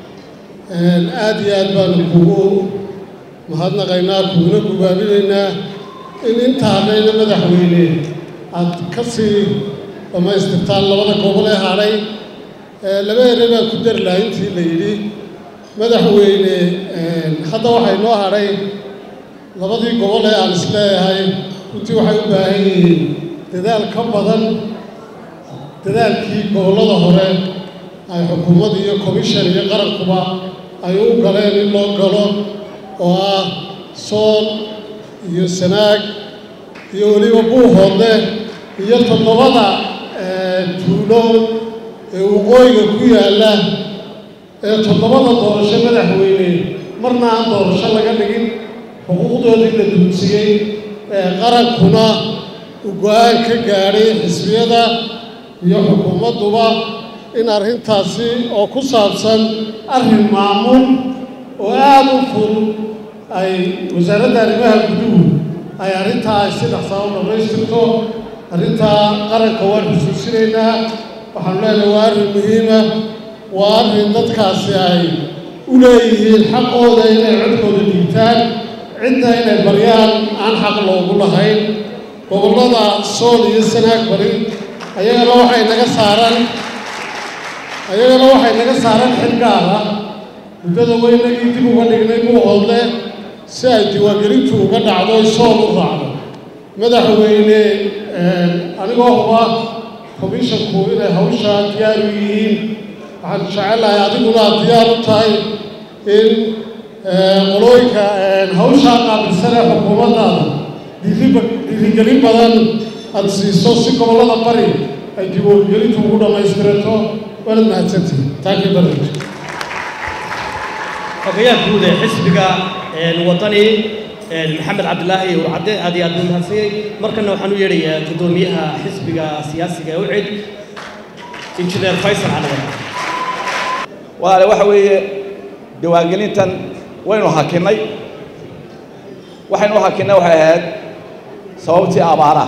aad iyo aad baanu kugu mahadnaqaynaa kuguna gubaabinaynaa in inta hadhayna madaxweyne aad ka sii dhammaystirtaan labada gobol ee hadhay laba ere baan ku dari lahaa intii la yidhi madaxweyne hadda waxay noo hadhay labadii gobol ee aan isleeyahay runtii waxay u baahan yihiin dadaal ka badan dadaalkii gobollada hore ay xukuumadda iyo komishan iyo qarankuba ay u galeen in loo galo oo ah sool iyo sanaag iyo weliba buuhoodle iyo toddobada tuulo ee waqooyiga ku yaalla ee toddobada doorasho madaxweyne marna aan doorasho laga dhigin xuquuqdoodii la duudsiyey ee qarankuna uu go-aan ka gaadhay xisbiyada iyo xukuumadduba in arrintaasi oo ku saabsan arrin maamul oo aada u fudud ay wasaaradda arrimaha guduhu ay arrintaa ay si dhaqsaa u dhammaystirto arrintaa qaranka waan xusuusinaynaa waxaanu leenahay waa arrin muhiima waa arrin dadkaasi ay u leeyihiin xaqooda inay codkooda dhiibtaan cidna inay baryaan aan xaq loogu lahayn gobollada sool iyo sanaag bari ayagana waxay naga saaran ayagana waxay naga saaran xil gaar ah muddada weynagii dib uga dhignay buuhoodle si ay diiwaangelintu uga dhacdo sool u raacdo madaxweyne anigoo huba komishanku inay hawshaa diyaar u yihiin waxaan jecelahay adiguna aad diyaar u tahay in qolooyinka hawshaa qaabilsan ee xukuumaddaada dhiirigelin badan aada siiso si gobollada bari ay diiwaangelintu ugu dhammaystirato waanad mahadsantihi taakii barnaamij xogayaha guud ee xisbiga wadani maxamed cabdilaahi urcadde aad iyo aad buu mahadsanyay markana waxaan u yeedhayaa guddoomiyaha xisbiga siyaasiga ee ucid injineer faysal caladan walaale waxa weeye diiwaangelintan waynu hakinnay waxaynu u hakinnay waxay ahayd sababtii abaaraha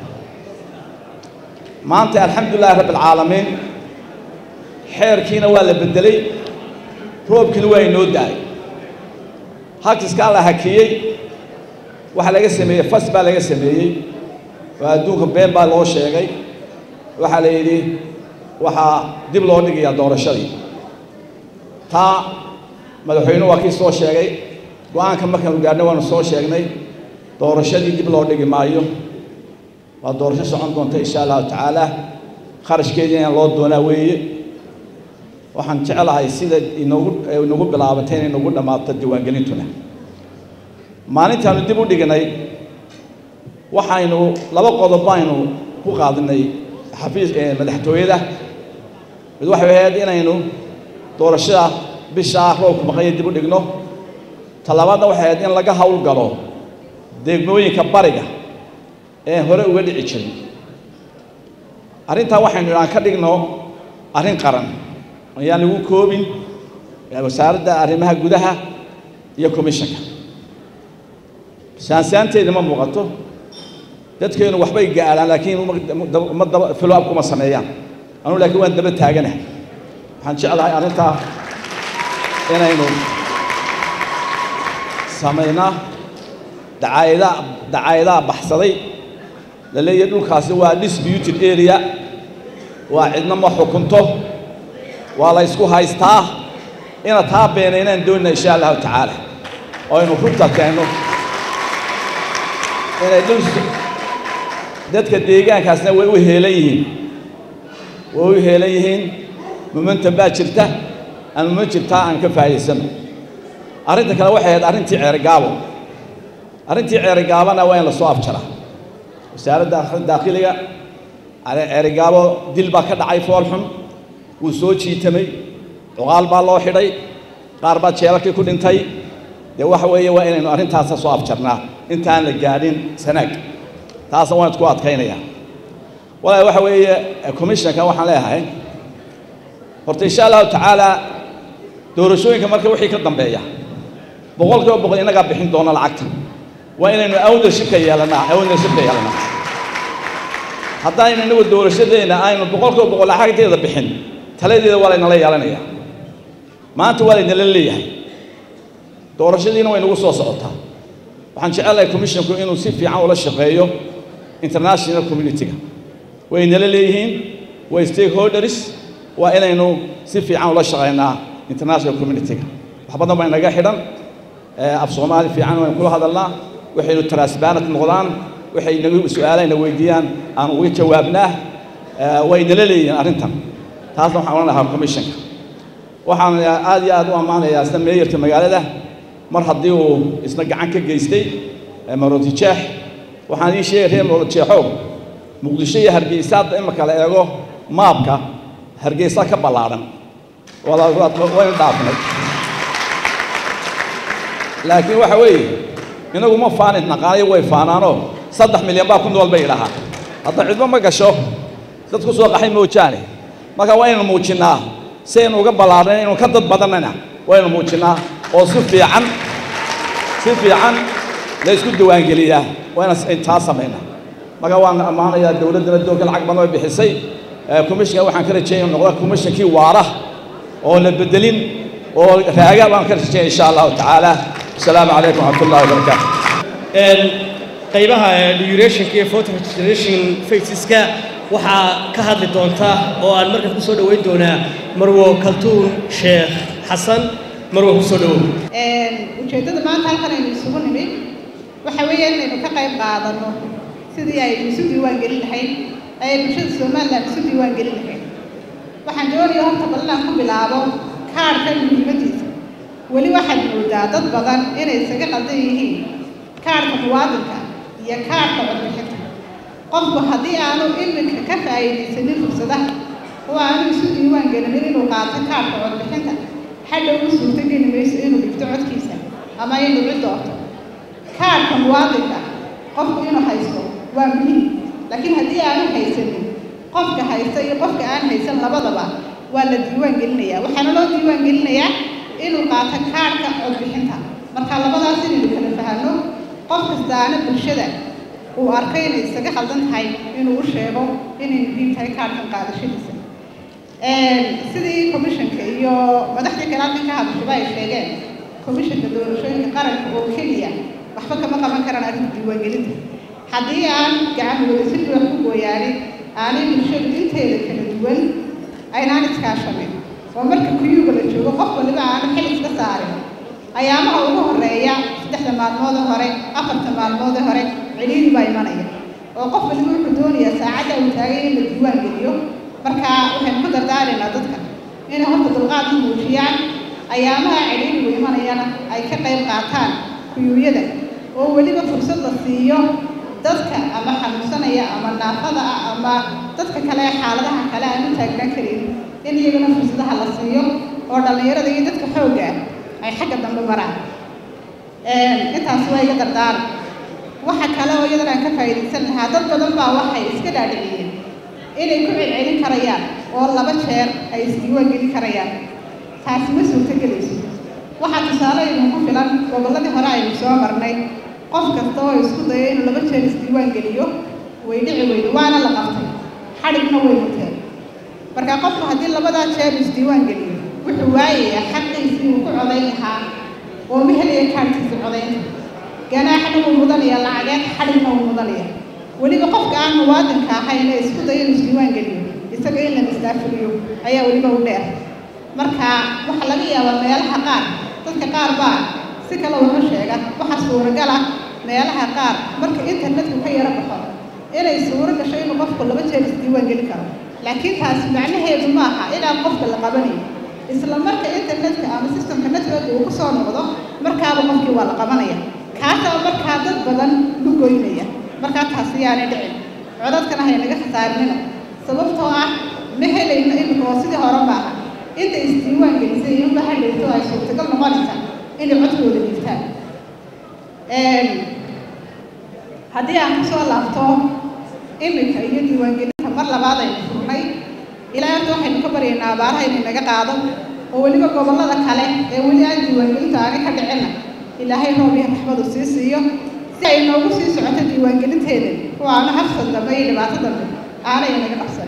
maanta alxamdulilahi rabbi alcaalamiin xeerkiina waa la beddelay roobkiina waa inoo da-ay hakiskaa la hakiyey waxaa laga sameeyey fas baa laga sameeyey oo adduunka been baa loo sheegay waxaa la yidhi waxaa dib loo dhigayaa doorashadii taa madaxweynuhu waa kii soo sheegay go-aanka markaanu gaadhnay waanu soo sheegnay doorashadii dib loo dhigi maayo waa doorasho socon doonta insha allahu tacaala kharashkeediina loo doonaa weeye waxaan jecelahay sida inoogu inagu bilaabatay inay nagu dhammaato diiwaangelintuna maalintaanu dib u dhignay waxaynu laba qodob baynu ku qaadinay xafiis madaxtooyada mid waxay ahayd inaynu doorashada bishaa roobku maqanya dib u dhigno talabaadna waxay ahayd in laga howlgalo degmooyinka bariga ee hore uga dhici jirin arrintaa waxaynu idhaan ka dhigno arrin qaran ayaan lagu koobin wasaaradda arrimaha gudaha iyo commissionka saansaanteeda ma muuqato dadkeenu waxbay gaadhaan laakiin ma daba follow up kuma sameeyaan anugu laakiin waan daba taaganahay waxaan jeclahay arrintaa inaynu samaynaa dacaayadaa dacaayadaa baxsaday la leeyahay dhulkaasi waa disputed area waa cidna ma xukunto waa la ysku haystaa ina taa beenaynaan doonina insha allahu tacaala oo aynu runta keenno inay dhul dadka deegaankaasna way u heelan yihiin way u heelan yihiin momentum baa jirta aan ma jirtaa aan ka faa'iidaysano arrinta kale waxay ahayd arrintii ceerigaabo arrintii ceerigaabana waa in la soo afjaraa wasaaradda daakiliga ceerigaabo dil baa ka dhacay foolxun wuu soo jiitamay cuqaal baa loo xidhay qaar baa jeelalkii ku dhintay dee waxa weeye waa inaynu arrintaasa soo afjarnaa intaan la gaadhin sanaag taasna waan isku adkaynayaa walaahi waxa weeye commissionka waxaan leeyahay horta insha allahu tacaala doorashooyinka marka wixii ka dambeeya boqol kiiba boqol innagaa bixin doona lacagta waa inaynu ownershipka yeelanaa ownershipka yeelanaa haddaynu inagu doorashadeenna aynu boqol kiiba boqol lacagteeda bixin taladeeda waa laynala yeelanayaa maanta waa laynala leeyahay doorashadiina way nagu soo socotaa waxaan jecelahay commissionku inuu si fiican ula shaqeeyo international community-ga way nala leeyihiin way stakeholders waa inaynu si fiican ula shaqaynaa international community-ga wax badan baa inaga xidhan af soomaali fiican waynu kula hadalnaa waxaynu transparent noqdaan waxay nagu su-aalahayna weydiiyaan aan uga jawaabnaa way nala leeyihiin arrintan taasna waxaan ohan lahaa commissionka waxaan aad iyo aad u ammaanayaa isna meeyarka magaalada mar haddii uu isna gacan ka geystay maroodijeex waxaan ii sheegay reer maroodijeexow muqdisho iyo hargeysa hadda imika la eego maabka hargeysa ka ballaadhan waynu dhaafnay laakiin waxa weeye inagu ma faanin naqaanayo way faanaanoo saddex milyan baa ku nool bay idhahaa hadda cidbo ma gasho dad ku soo qaxay moojaane marka waa inaynu muujinnaa si aynu uga ballaadhan inuu ka dad badannana waynu muujinnaa oo si fiican si fiican la isku diiwaangeliyaa waa inaan taa samaynaa marka waan ammaanayaa dowladdana doonka lacag badan bay bixisay commissionka waxaan ka rajeeya noqda commissionkii waara oo la bedelin oo raaga baan ka rajeeya insha allahu tacaala asalaamu calaykum waraxmat ullahi wabarakaatu qaybaha durationka iyo photo registration faceska waxaa ka hadli doonta oo aan markaa ku soo dhoweyn doonaa marwo kaltuun sheekh xasan marwo ku soo dhowow ujeeddada maanta halkan aynu isugu nimid waxa weeye inaynu ka qayb qaadano sidii aynu isu diiwaan gelin lahayd ay bulshada somalilan isu diiwaan gelin lahayd waxaan doonaya horta bal inaan ku bilaabo kaarhka muhiimadiisa weli waxaad moodaa dad badan inay isaga qaldan yihiin kaarhka muwaadinka iyo kaarhka codbixinta qofku haddii aanu iminka ka faa'iidaysanin fursadaha oo aanu isu diiwaan gelinin inuu qaato kaarhka codbixinta hadhow u suurtogeli mayso inuu dhigto codkiisa ama inuu cid doorto kaarhka muwaadinka qofku inuu haysto waa muhiim laakiin haddii aanu haysanin qofka haysta iyo qofka aan haysan labadaba waa la diiwaan gelinayaa waxaana loo diiwaan gelinayaa inuu qaato kaarhka codbixinta marka labadaas inaynu kala fahanno qof kastaana bulshada uu arkay inay isaga khaldan tahay inuu u sheego inay muhiim tahay kaarhkan qaadashadiisa sidii commissionka iyo madaxdii kale halkan ka hadashaba ay sheegeen commissionka doorashooyinka qaranka oo keliya waxba kama qaban karaan arrinta diiwaangelinta haddii aan gacan wadasir wax ku gooyaanin aanay bulshadu inteeda kala duwan aynaan iskaashanin oo marka kuyuuga la joogo qof waliba aanu xil iska saarin ayaamaha ugu horeeya saddexda maalmoode hore afarta maalmoode hore ciliiri baa imanaya oo qof waliba wuxuu doonayaa saacadda uu taagay in la diiwaan geliyo marka waxaynu ku dardaaraynaa dadka inay horta dulqaad u muujiyaan ayaamaha ciliirigu imanayana ay ka qayb qaataan kuyuuyada oo weliba fursad la siiyo dadka ama xanuunsanaya ama naafada ah ama dadka kale ee xaaladaha kale aan u taagnaan karin in iyagana fursadaha la siiyo oo dhallinyarada iyo dadka xoogga ah ay xagga dambe maraan intaas waa iga dardaara waxa kale oo iyadana aan ka faa'iidaysan lahaa dad badan baa waxay iska dhaadhiciyeen inay ku celcelin karayaan oo laba jeer ay isdiiwaan gelin karayaan taasi ma suurtogelayso waxaa tusaale idinku filan gobolladii hore aynu soo marnay qof kasta oo isku dayo inuu laba jeer isdiiwaan geliyo way dhici weydo waana la qabtay xadhigna way muteen marka qofku haddii labadaa jeer isdiiwaan geliyo wuxuu waayayaa xaqiisii uu ku codayn lahaa oo ma helaya kaadhkiisa codaynta ganaaxna wuu mudanaya lacageed xadhigna wuu mudanaya weliba qofka aan muwaadinka ahayn ee isku dayo inuu isdiiwaan geliyo isaga in la mastaafuriyo ayaa weliba u dheer marka waxaa laga yaabaa meelaha qaar dadka qaar baa si kale wuxu sheega waxaa suuragal ah meelaha qaar marka internetku ka yaro baxo inay suuro gasho inuu qofku laba jeer isdiiwaan geli karo laakiin taasi macnaheedu ma aha inaan qofka la qabanayo isla marka internetka ama systemka network uu ku soo noqdo markaaba qofkii waa la qabanaya kaasaa markaa dad badan lu goynaya markaa taasi yaanay dhicin codadkana haynaga khasaarinina sababtoo ah ma helayno imika oo sidii hore maaha inta isdiiwaan gelisay iyo unba hadhayto ay suurtagal noqonaysa inay codkooda dhiibtaan haddii aan kusoo laabto imika iyo diiwaangelinta mar labaad aynu furnay ilaa horta waxaynu ka baryaynaa abaaraha inay naga qaado oo weliba gobollada kale ee weli aan diiwaangelinta aani ka dhicinna ilaahay roob iyo raxmadu sii siiyo si ay noogu sii socoto diiwaangelinteeda oo aanu hafsad dambe iyo dhibaato dambe aanay naga qabsan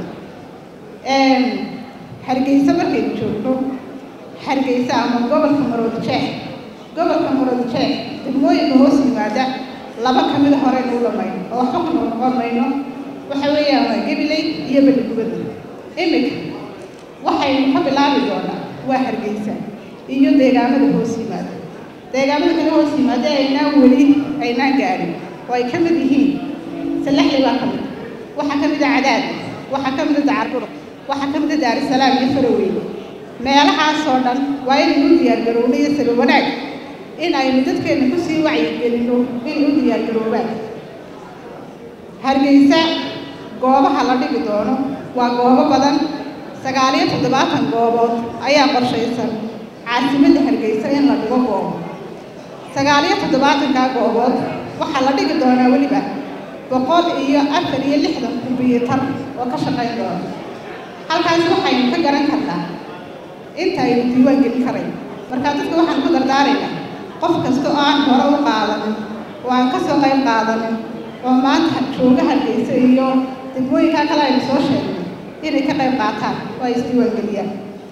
hargeysa markaynu joogno hargeysa ama gobolka maroodijeex gobolka maroodijeex degmooyinka hoos yimaada laba ka mida horeynu u dhamayno oo waxba ku noqnoqon mayno waxa weeyaan waa gabiley iyo beligubada imika waxaynu ka bilaabi doonaa waa hargeysa iyo deegaamada hoos yimaada deegaamada kale hoos yimaada aynaan weli aynaan gaadhin oo ay ka mid yihiin salaxli baa ka mid waxaa ka mid a cadaad waxaa ka mid a dacarburuq waxaa ka mid a daarisalaam iyo faraweyne meelahaasoo dhan waa inaynu u diyaargarowno iyo salo wanaag in aynu dadkeenna kusii wacyigelinno inay u diyaargaroobaan hargeysa goobaha la dhigi doono waa goobo badan sagaal iyo toddobaatan goobood ayaa qorshaysan caasimadda hargeysa in la dhigo goobo sagaal iyo toddobaatankaa goobood waxaa la dhigi doonaa weliba boqol iyo afar iyo lixdan kumbiyuutar oo ka shaqayn doona halkaas waxaynu ka garan karnaa inta aynu diiwaan gelin karayn markaa dadka waxaan ku dardaaraynaa qof kasta oo aan hore u qaadanin oo aan ka soo qayb qaadanin oo maanta jooga hargeysa iyo degmooyinkaa kale aynu soo sheegnay inay ka qayb qaataan oo ay isdiiwaan geliyaan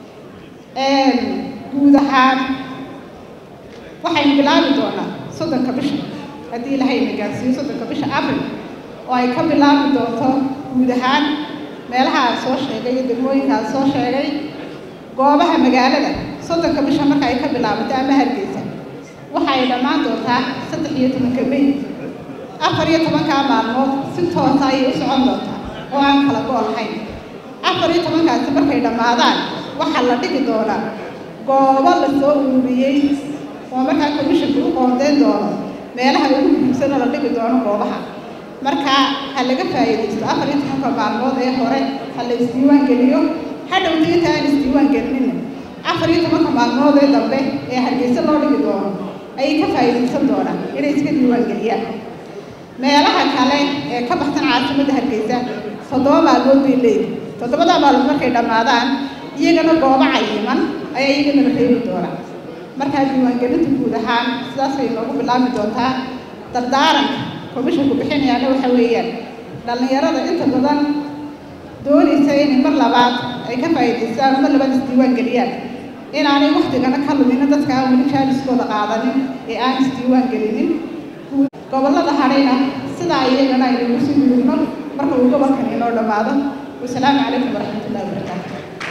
guud ahaan waxaynu bilaabi doonaa soddonka bisha haddii ilaahay na gaarsiiyo soddonka bisha abril oo ay ka bilaabi doonto guud ahaan meelaha aan soo sheegay iyo degmooyinka aan soo sheegay goobaha magaalada soddonka bisha marka ay ka bilaabato ama hargeysa waxa ay dhammaan doontaa saddex iyo tobanka may afar iyo tobankaa maalmood si toosa ayay u socon doontaa oo aan kala go' lahayn afar iyo tobankaasi markay dhammaadaan waxaa la dhigi doonaa goobo la soo ururiyey oo markaa commissionka u qoondeyn doono meelaha ugu muhiimsanoo la dhigi doono goobaha marka ha laga faa'iidaysto afar iyo tobanka maalmood ee hore ha la isdiiwaan geliyo hadhowta inta aan isdiiwaan gelinina afar iyo tobanka maalmood ee dambe ee hargeysa loo dhigi doono ayay ka faa'iidaysan doonaan inay iska diiwaan geliyaan meelaha kale ee ka baxsan caasimadda hargeysa toddoba maalmood bay leeyihin toddobadaa maalmood markay dhammaadaan iyagana goobo cayiman ayaa iyagana la reebi doonaa markaa diiwaangelinta guud ahaan sidaasay noogu bilaabi doontaa dardaaranka komishinku bixinayaana waxa weeyaan dhallinyarada inta badan doonaysa inay mar labaad ay ka faa'iidaystaan mar labaad isdiiwaan geliyaan inaanay waktigana ka luminin dadka aan weli jaaliskooda qaadanin ee aan isdiiwaan gelinin gobollada hadhayna sidaa iyagana aynu usi gudubno marka uu gobolkan inoo dhammaado wasalaamu calaykum waraxmatullahi wabarakaatu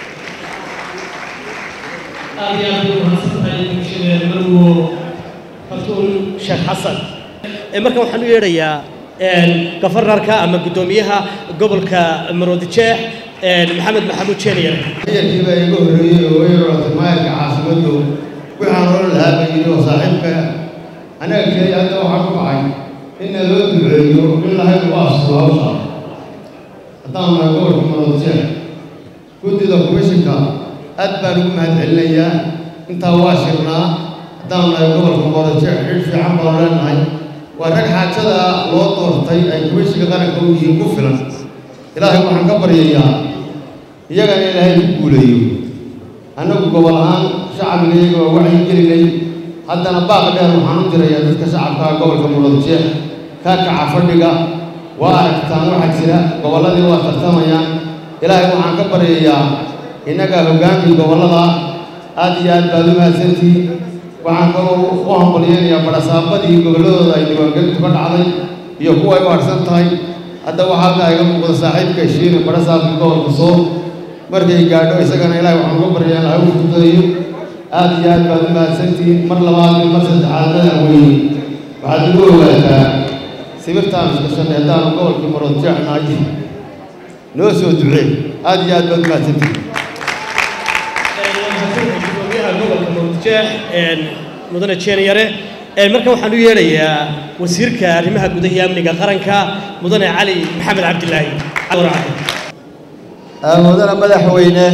aad iyo aad bay umahadsantahay bulshadeen marwo fartuun sheekh xasan markan waxaan u yeedhayaa gafarnarka ama guddoomiyaha gobolka maroodijeex maxamed maxamuud jeeniyar ciidankiiba iga horreeyey oo way roratay maayarka caasimaddu waxaan oran lahaa ba yidhi oo saaxiibka anaga keliya hadda waxaan ku kacay inna loo duceeyo in lahayd ugu asturo hawsha haddaan nahay gobolka maroodijeex guddida komishinka aad baan ugu mahadcelinayaa intaa waa shirnaa haddaan nahay gobolka maroodijeex xidh fiican baan leenahay waa rag xaajada loo doortay ay gumaysiga qaranka u yihiin ku filan ilaahay waxaan ka baryayaa iyagana ilaahay ku guuleeyo annagu gobol ahaan shacbiga iyaga waa wacyi gelinay haddana baaq dheer waxaan u dirayaa dadka shacabka gobolka muradjeex ka kaca fadhiga waa aragtaan waxaa jira gobolladii waa tartamayaan ilaahay waxaan ka baryayaa innaga hoggaankii gobollada aad iyo aad baad u mahadsantihiin waxaan kaloo u hambalyeynayaa barasaabadii gobolladooda ay diiwaangelintu ka dhacday iyo kuwa ay u harsan tahay hadda waxaa halkaa iga muuqda saaxiibka heshiine barasaabkii gobolka sool markay gaadho isagana ilaahay waxaan uga baryaa ilahay u fududeeyo aad iyo aad baad u mahadsantihiin mar labaad iyo mar saddexaad madaxweyne waxaad ugu ogaataa sibirtaan iskashanay haddaanu gobolkii maroodjeex nahay noo soo ducee aad iyo aad baad u mahadsantihiin gudoomiyaha gobolka mawdjeex mudane jeeniyare markan waxaan u yeedhayaa wasiirka arrimaha gudaha iyo amniga qaranka mudane cali maxamed cabdilaahi mudane madaxweyne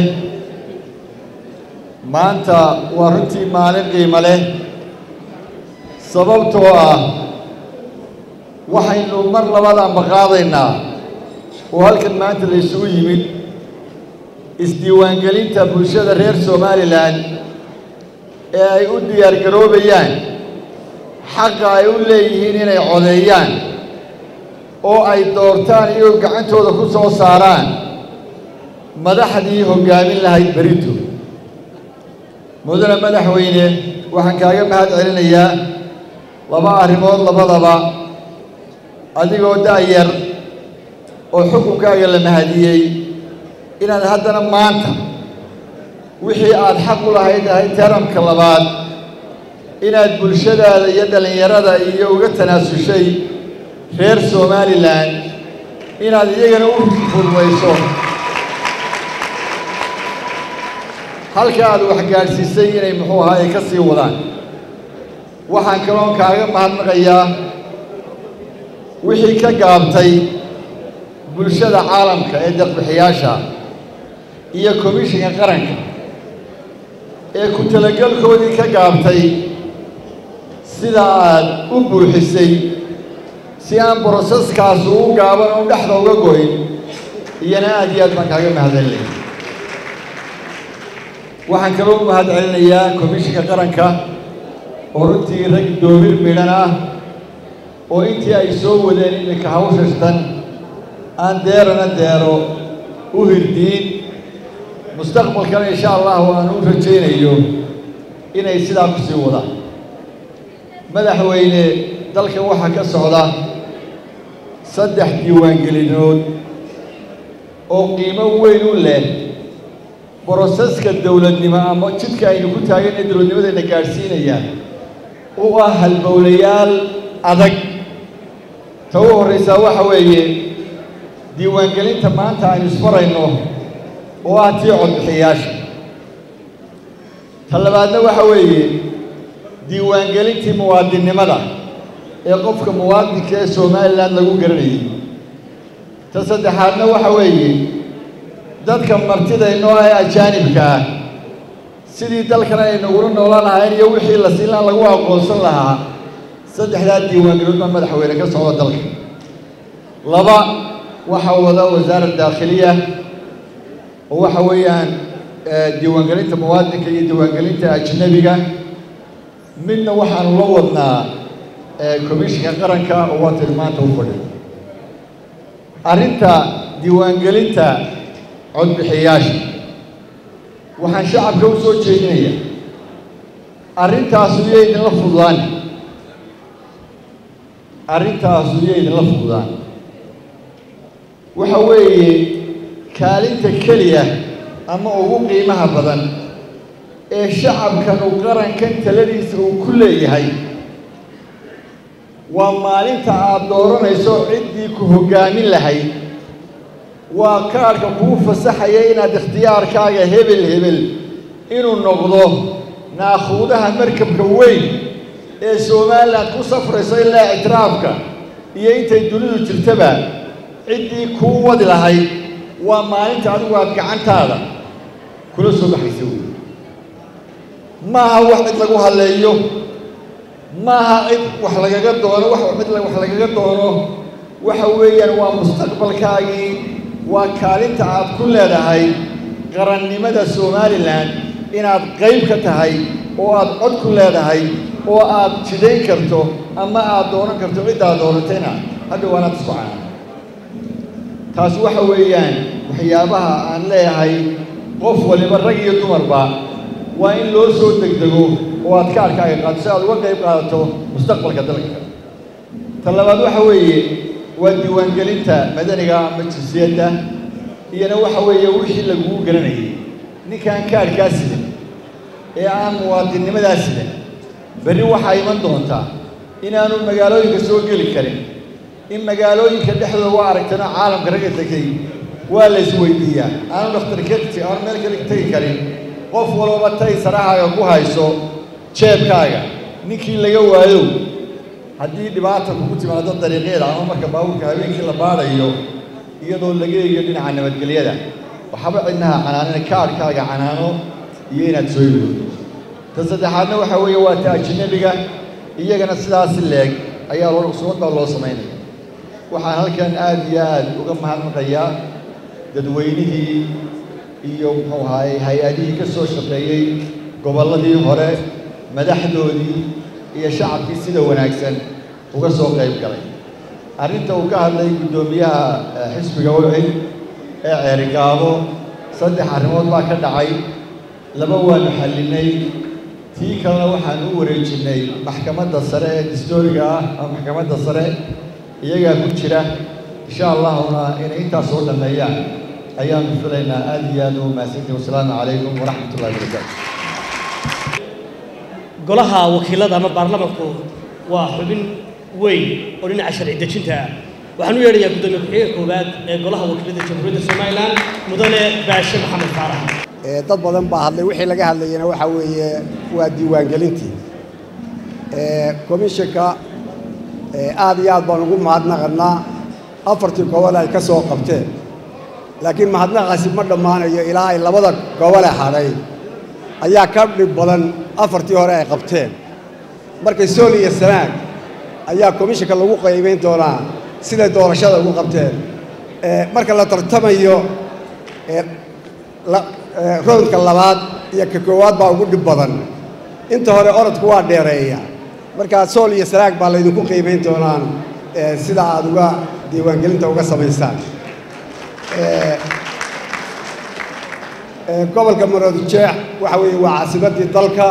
maanta waa runtii maalin qiimo leh sababtoo ah waxaynu mar labadanba qaadaynaa oo halkan maanta la isugu yimid isdiiwaangelinta bulshada reer somalilan ee ay u diyaargaroobayaan xaqa ay u leeyihiin inay codeeyaan oo ay doortaan iyagoo gacantooda ku soo saaraan madaxdii hoggaamin lahayd berito mudane madaxweyne waxaan kaaga mahad celinayaa laba arrimood labadaba adigoo da'yar oo xukunkaaga la mahadiyey inaad haddana maanta wixii aad xaq u lahayd ahay taramka labaad inaad bulshadaada iyo dhallinyarada iyo uga tanaasushay reer somalilan inaad iyagana u fududayso halka aad wax gaadhsiisay inay muxuu ahaa ay ka sii wadaan waxaan kaloon kaaga mahadnaqayaa wixii ka gaabtay bulshada caalamka ee deqbixiyaasha iyo komishinka qaranka ee ku talagelkoodii ka gaabtay sida aad u buuxisay si aan broseskaas u gaaban oo dhexda uga goyn iyana aad iyo aad baan kaaga mahadcelinaya waxaan kaloo u mahad celinayaa komishinka qaranka oo runtii rag doomir midhan ah oo intii ay soo wadeen iminka hawshashtan aan deerana deero u hirdiin mustaqbalkana insha allahu aan u rajaynayo inay sidaa ku sii wadaan madaxweyne dalkan waxaa ka socda saddex diiwaangelinood oo qiimo weyn u leh broseska dowladnimo ama jidka aynu ku taagan ee dowladnimadayna gaadhsiinayaan u ah halbowlayaal adag ta u horraysaa waxa weeye diiwaangelinta maanta aynu isfarayno oo ah tii codbixiyaasha ta labaadna waxa weeye diiwaangelintii muwaadinnimada ee qofka muwaadinka ee somalilan lagu garanayay ta saddexaadna waxa weeye dadka martidaynoo ee ajaanibka ah sidii dalkan aynagula noolaan lahayn iyo wixii la siinlaan lagu aqoonsan lahaa saddexdaa diiwaangelood baa madaxweyne ka socda dalka laba waxaa wada wasaarat daakhiliya oo waxa weeyaan diiwaangelinta muwaadinka iyo diiwaangelinta ajnabiga midna waxaanu la wadnaa komishinka qaranka oo waa tilmaanta u fadhiyo arrinta diiwaangelinta codbixiyaasha waxaan shacabka u soo jeedinayaa arrintaasu iyo idinla fududaan arrintaasu iyo idinla fududaan waxa weeye kaalinta keliya ama ugu qiimaha badan ee shacabkan uu qarankan taladiisa uu ku leeyahay waa maalinta aad dooranayso ciddii ku hoggaamin lahayd waa kaadhka kuu fasaxaya inaad ikhtiyaarkaaga hebel hebel inuu noqdo naakhuudaha markabka weyn ee somalilan ku safrayso ilaa ictiraafka iyo intay dunidu jirtaba ciddii kuu wadi lahayd waa maalinta adigu aad gacantaada kula soo baxaysa wey maaha wax cid lagu hadleeyo maaha cid wax lagaga doono wax mid wax lagaga doono waxa weeyaan waa mustaqbalkaagii waa kaalinta aad ku leedahay qarannimada somalilan inaad qayb ka tahay oo aad cod ku leedahay oo aad jidayn karto ama aad doonan karto ciddaad doonatayna hadha waanaad isku cana taas waxa weeyaan waxyaabaha aan leeyahay qof waliba rag iyo dumarba waa in loo soo degdego oo aad kaarkaaga qaado si aad uga qayb qaadato mustaqbalka dalka ta labaad waxa weeye waa diiwaangelinta madaniga ama jinsiyadda iyana waxa weeye wixii lagugu garanayay ninkaan kaarkaa sidan ee aan muwaadinnimadaa sidan berri waxaa iman doontaa inaanu magaalooyinka soo geli karin in magaalooyinka dhexdooda waa aragtana caalamka ragga tegay waa la isweydiiyaa aanu dhakhtarkati aanu meel kale tegi karin qof walbaba tay sarahaaga ku hayso jeebkaaga ninkii laga waayo haddii dhibaata kugu timaado dariiqyada ama marka baabuurka habeenkii la baadhayo iyadoo laga eegayo dhinaca nabadgelyada waxaba cidnaha canaanina kaarhkaaga canaano iyo inaad soo yoodo ta saddexaadna waxa weeye waa ta ajnabiga iyagana sidaasi leeg ayaa loo usumad baa loo samaynaya waxaan halkan aad iyo aad uga mahadnaqayaa dadweynihii iyo muxuu ahaayey hay-adihii ka soo shaqeeyey gobolladii hore madaxdoodii iyo shacabkii sida wanaagsan uga soo qayb galay arrinta uu ka hadlay guddoomiyaha xisbiga wixi ee ceerigaabo saddex arrimood baa ka dhacay laba waanu xallinay tii kalena waxaan u wareejinnay maxkamadda sare ee distooriga ah ama maxkamadda sare iyagaa ku jira insha allahuna inay intaas soo dhammeeyaan ayaanu filaynaa aad iyo aad ugu mahadsantihin wasalaamu calaykum waraxmat ullahi wabarakaatu golaha wakiilada ama baarlamanku waa xubin weyn oo dhinaca sharci dejinta ah waxaan u yeedhayaa guddoomiye ku-xigeenka koowaad ee golaha wakiilada jamhuuriyadda somalilan mudane baashe maxamed faarax dad badan baa hadlay wixii laga hadlayana waxaa weeye waa diiwaangelintii komishanka aad iyo aad baan ugu mahadnaqannaa afartii gobol ay ka soo qabteen laakiin mahadnaqaasi ma dhammaanayo ilaa ay labada gobole hadhay ayaa ka dhib badan afartii hore ay qabteen markay sool iyo sanaag ayaa komishanka lagu qaybayn doonaa siday doorashada ugu qabteen marka la tartamayo roundka labaad iyo ka koowaad baa ugu dhib badan inta hore orodku waa dheereeya markaa sool iyo sanaag baa laydinku qiimayn doonaan sida aad uga diiwaangelinta uga samaysaan gobolka maroodijeex waxa weeye waa caasimaddii dalka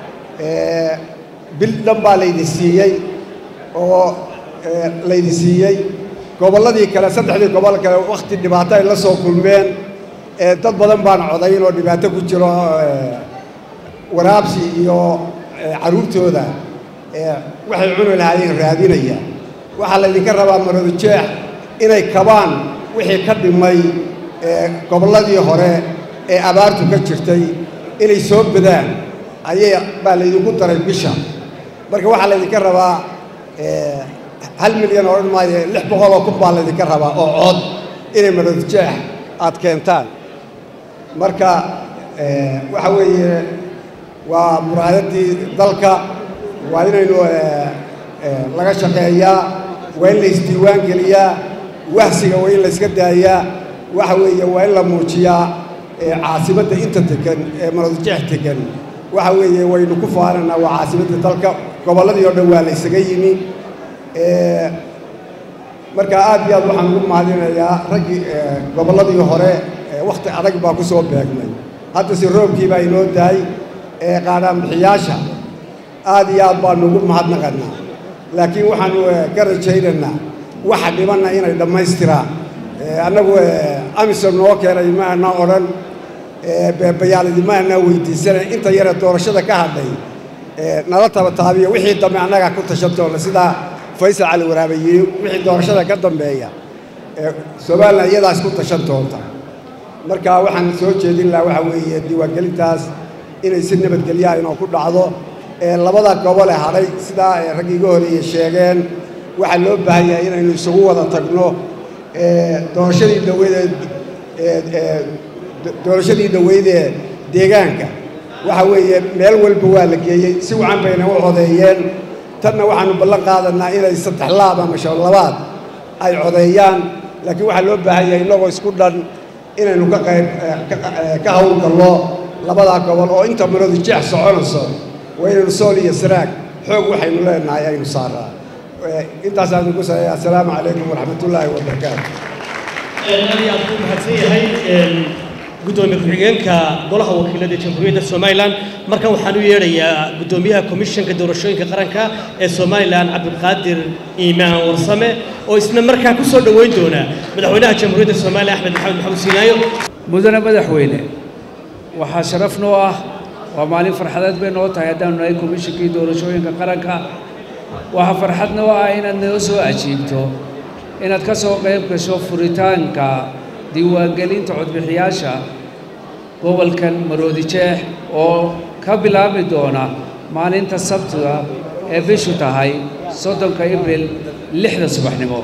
bil dhan baa laydi siiyey oo laydi siiyey gobolladii kale saddexdii gobol kale wakhti dhibaato ay la soo kulmeen dad badan baan codayn oo dhibaato ku jiro waraabsi iyo carruurtooda waxay cuni lahaayeen raadinaya waxaa laydinka rabaa maroodijeex inay kabaan wixii ka dhimay gobolladii hore ee abaartu ka jirtay inay soo badaan ayay baa laydinku daray bisha marka waxaa laydinka rabaa hal milyan odhan maayo lix boqol oo kun baa laydinka rabaa oo cod inay maroodijeex aad keentaan marka waxa weeye waa muraayadii dalka waa inaynu laga shaqeeyaa waa in la isdiiwaan geliyaa wahsiga waa in la iska daayaa waxa weeye waa in la muujiyaa caasimadda inta tegan ee maroodijeex tegan waxa weeye waynu ku faananaa waa caasimadda dalka gobolladii oo dhan waa la isaga yimi marka aad iyo aad waxaan ugu mahadinayaa raggii gobolladii hore wakhti adag baa ku soo beegmay haddase roobkii baa inoo daay qaadhaanbixiyaasha aad iyo aad baanu ugu mahadnaqannaa laakiin waxaanu ka rajaynaynaa waxa dhibanna inay dhammaystiraan annagu amisom noo keenay ma ana odhan beebayaalidi ma anaa weydiisanay inta yare doorashada ka hadhay nala tabataabiyo wixii dambe annagaa ku tashan doona sidaa faysal cali waraabe yidhi wixii doorashada ka dambeeya somalilan iyadaas ku tashan doonta marka waxaan soo jeedin lahaa waxaa weeye diiwaangelintaas inay si nabadgelyaha inoo ku dhacdo labada gobole hadhay sidaa raggi iga horeeye sheegeen waxaa loo baahan yahay inaynu isugu wada tagno doorashadii dhaweydee doorashadii dhaweydee deegaanka waxa weeye meel walba waa la geeyey si wacan bayna u codeeyeen tanna waxaanu ballan qaadanaa inay saddex laab ama shan labaad ay codeeyaan laakiin waxaa loo baahan yahay innagoo isku dhan inaynu ka qayb ka hawlgallo labadaa gobol oo inta maradu jeex soconayso waa inaynu sool iyo saraag xoog waxaynu leenahay aynu saaraa intaasaan ugu saaya assalaamu calaykum waraxmatullaahi wabarakaatu aad iyo aad buu mahadsan yahay gudoomiye ku-xigeenka golaha wakiilada jamhuuriyadda somalilan markan waxaan u yeedhayaa gudoomiyaha komishanka doorashooyinka qaranka ee somalilan cabdiqaadir iimaan warsame oo isna markaa ku soo dhoweyn doona madaxweynaha jamhuuriyadda somalilan axmed maxamed maxamed siinaayo mudane madaxweyne waxaa sharaf noo ah waa maalin farxadeed bay noo tahay haddaanu nahay komishankii doorashooyinka qaranka waxaa farxad noo ah inaad noo soo ajiibto inaad ka soo qayb gasho furitaanka diiwaangelinta codbixiyaasha gobolkan maroodi jeex oo ka bilaabi doona maalinta sabtiga ee bishu tahay soddonka ibril lixda subaxnimo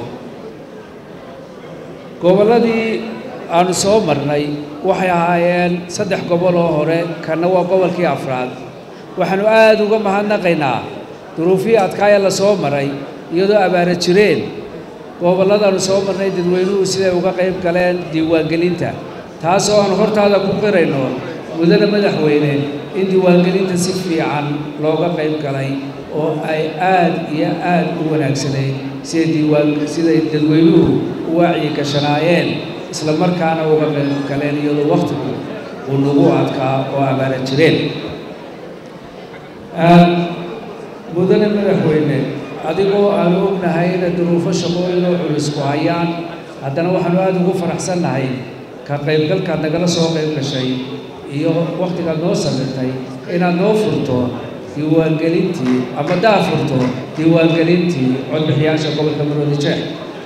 gobolladii aanu soo marnay waxay ahaayeen saddex gobol oo hore kanna waa gobolkii afraad waxaannu aad uga mahadnaqaynaa duruufihii adkaaya la soo maray iyadoo abaara jireen gobolladaannu soo marnay dadweynuhu siday uga qayb galeen diiwaangelinta taasoo aan hortaada ku qirayno mudane madaxweyne in diiwaangelinta si fiican looga qayb galay oo ay aad iyo aad u wanaagsanayd siday diiwaan siday dadweynuhu u wacyi gashanaayeen isla markaana uga qayb galeen iyadoo wakhtigu uu nagu adkaa oo abaara jireen mudane madaxweyne adigoo aanu ognahay inay duruufo shaqooyinoo culus ku hayaan haddana waxaanu aada ugu faraxsannahay ka qaybgalkaad nagala soo qayb gashay iyo wakhtigaad noo samirtay inaad noo furto diiwaangelintii ama daa furto diiwaangelintii codbixiyaasha gobolka maroodi jeex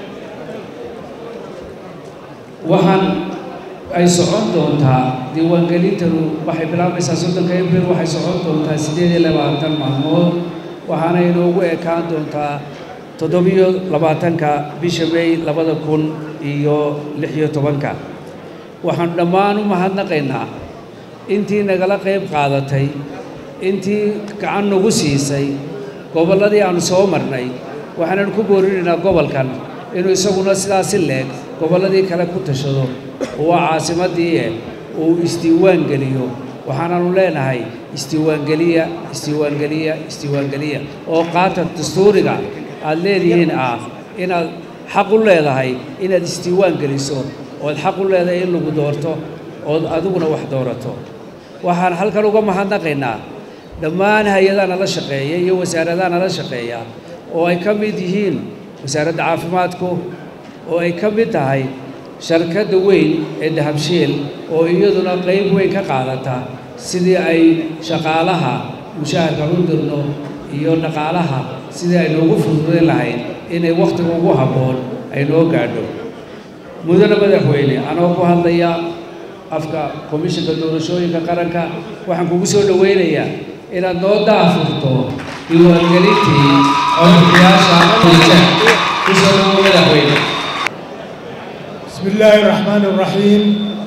waxaan ay socon doontaa diiwaangelintanu waxay bilaabaysaa soddonka abril waxay socon doontaa siddeed iyo labaatan maalmood waxaana inoogu ekaan doontaa toddobiyo labaatanka bisha may labada kun iyo lix iyo tobanka waxaanu dhammaan u mahadnaqaynaa intii nagala qayb qaadatay intii gacan nagu siisay gobolladii aannu soo marnay waxaananu ku boorinaynaa gobolkan inuu isaguna sidaasi leeg gobolladii kale ku tashado oo waa caasimaddii uu isdiiwaan geliyo waxaananu leenahay isdiiwaangeliya isdiiwaangeliya isdiiwaangeliya oo qaata dastuuriga aad leedihiin ah inaad xaq u leedahay inaad isdiiwaan geliso ood xaq u leedahay in lagu doorto ood adiguna wax doorato waxaan halkan uga mahadnaqaynaa dhammaan hay-adaha nala shaqeeya iyo wasaaradaha nala shaqeeya oo ay ka mid yihiin wasaaradda caafimaadku oo ay ka mid tahay sharkadda weyn ee dahabshiil oo iyaduna qayb weyn ka qaadata sidii ay shaqaalaha mushaharkan u dirno iyo dhaqaalaha sidii ay noogu fududayn lahayd inay wakhtiga ugu habboon ay noo gaadho mudane madaxweyne anoo ku hadlaya afka komishanka doorashooyinka qaranka waxaan kugu soo dhowaynayaa inaad noo daafurto diiwaangelintii codbixiyaasha kulje kusoo dhawo madaxweyne بسم الله الرحمن الرحيم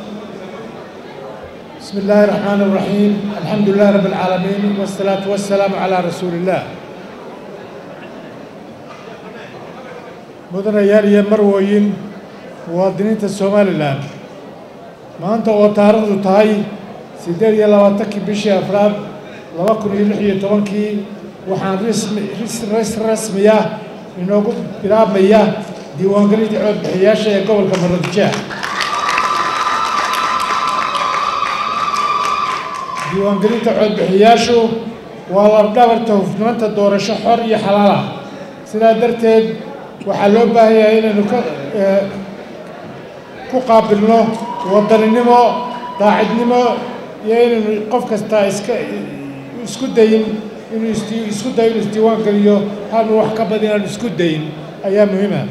بسم الله الرحمن الرحيم الحمد لله رب العالمين والصلاة والسلام على رسول الله mudanayaal iyo marwooyin muwaadiniinta somalilan maanta oo taariikhdu tahay siddeed iyo labaatankii bishii afraad laba kun iyo lix iyo tobankii waxaan rismi ris rasmiya inoogu bilaabmaya diiwaangelinta codbixiyaasha ee gobolka maroodijeex diiwaangelinta codbixiyaashu waa labdhabarta hufnaanta doorasho xor iyo xalaal ah sidaa darteed waxaa loo baahan yahay inaynu ka ku qaabilno wadaninimo daacidnimo iyo inaynu qof kastaa iska isku dayin inuu is isku dayo inuu isdiiwaan geliyo hanu wax ka badan inaanu isku dayin ayaa muhiima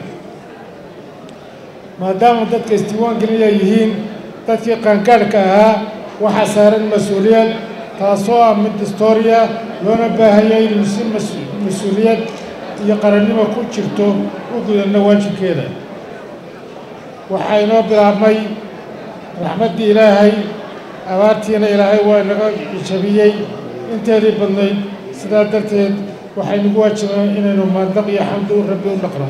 maadaama dadka isdiiwaan gelinaya yihiin dadkii qaangaadhka ahaa waxaa saaran mas-uuliyad taasoo ah mid historia loona baahan yahay inuu si mas-uuliyad iyo qarannimo ku jirto u gudanno waajibkeeda waxaa inoo bilaabmay raxmaddii ilaahay abaartiina ilaahay waa inaga jabiyey inteedii badnayd sidaa darteed waxaynugu waajibaa inaynu maandaq iyo xamdi u rabbi u dhaqno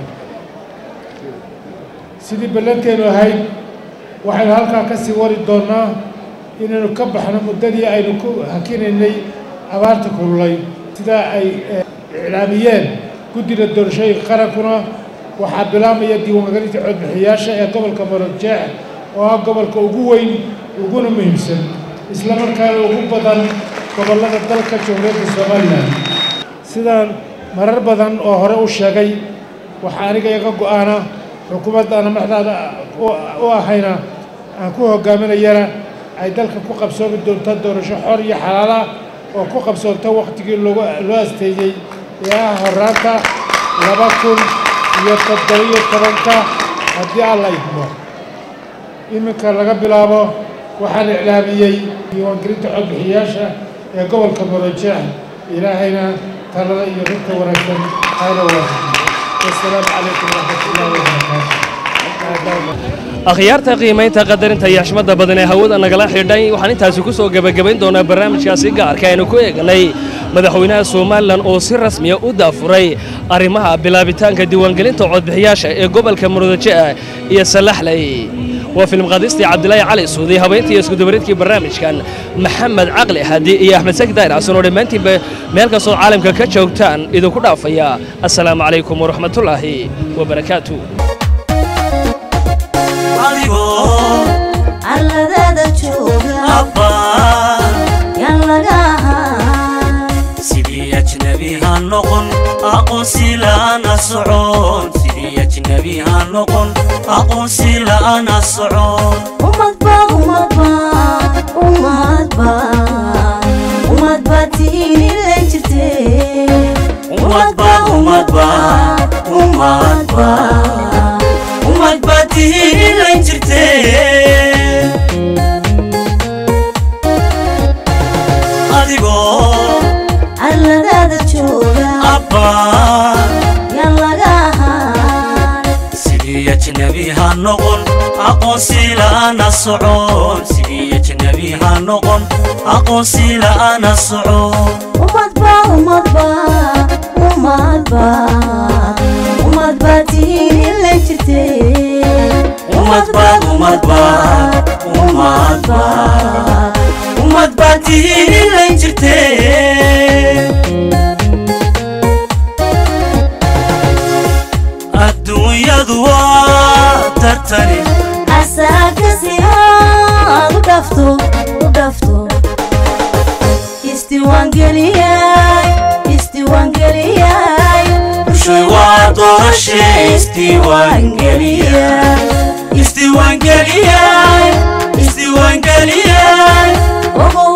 sidii ballanteenu ahayd waxaynu halkaa ka sii wari doonnaa inaynu ka baxno muddadii aynu ku hakinaynay abaarta kululay sidaa ay iclaamiyeen guddida doorashooyinka qarankuna waxaa bilaabmaya diiwaangelinta codbixiyaasha ee gobolka marojeex oo ah gobolka ugu weyn uguna muhiimsan isla markaana ugu badan gobollada dalka jamhuuriyadda somalilan sidaan marar badan oo hore u sheegay waxaa aniga iga go-aana xukuumaddaana maxdaada u ahayna aan ku hogaaminayana ay dalka ku qabsoomi doonto doorasho xor iyo xalaala oo ku qabsoonto wakhtigii loogu loo asteeyey ee ah horaanta laba kun iyo toddobiyo tobanka haddii alla idmo iminka laga bilaabo waxaan iclaamiyey diiwaangelinta codbixiyaasha ee gobolka marojeex ilaahayna talada iyo runta wanaagsan hayna waafajiyo wasalaamu calaykum waraxmatullaahi wabarakaatu akhyaarta qiimaynta qadarinta iyo xishmadda badan ee hawada nagala xidhay waxaan intaasi ku soo gebagabayn doonaa barnaamijkaasi gaarka aynu ku eegnay madaxweynaha somalilan oo si rasmiya u daafuray arrimaha bilaabitaanka diiwaangelinta codbixiyaasha ee gobolka murudaje'a iyo salaxley waa filmqaadistii cabdilaahi cali suudi habeyntii iyo iskudabaridkii barnaamijkan maxamed caqli hadi iyo axmed saki daahir xasan oo dhammaantiinba meel kastoo caalamka ka joogtaan idinku dhaafaya assalaamu calaykum waraxmatullaahi wabarakaatu arladada jooga yaan laga ahaan sidii ajnabi ha noqon aqoonsi la'aana socon sidii ajnabi ha noqon aqoonsi la'aana socon umadba umadba umadba umadba tiin ila jirte umadba umadba umadba umadba tihiin ilan jirte adigoo arladada jooga abba yaan laga ahaan sidii ajnabi ha noqon aqoonsi la'aana socon sidii ajnabi ha noqon aqoonsi la'aana socon umadba umadba umadba umadba tiin ila jirte umadba umadba umadba umadba tihiin ilan jirte adduunyadu waa tartani asaakasi aad u dhafto u dhafto isdiiwaangeliyay isdiiwaangeliyay bushay waa doorashe isdiiwaangeliyay isdiiwaangeliyay isdiiwaangeliyay ogo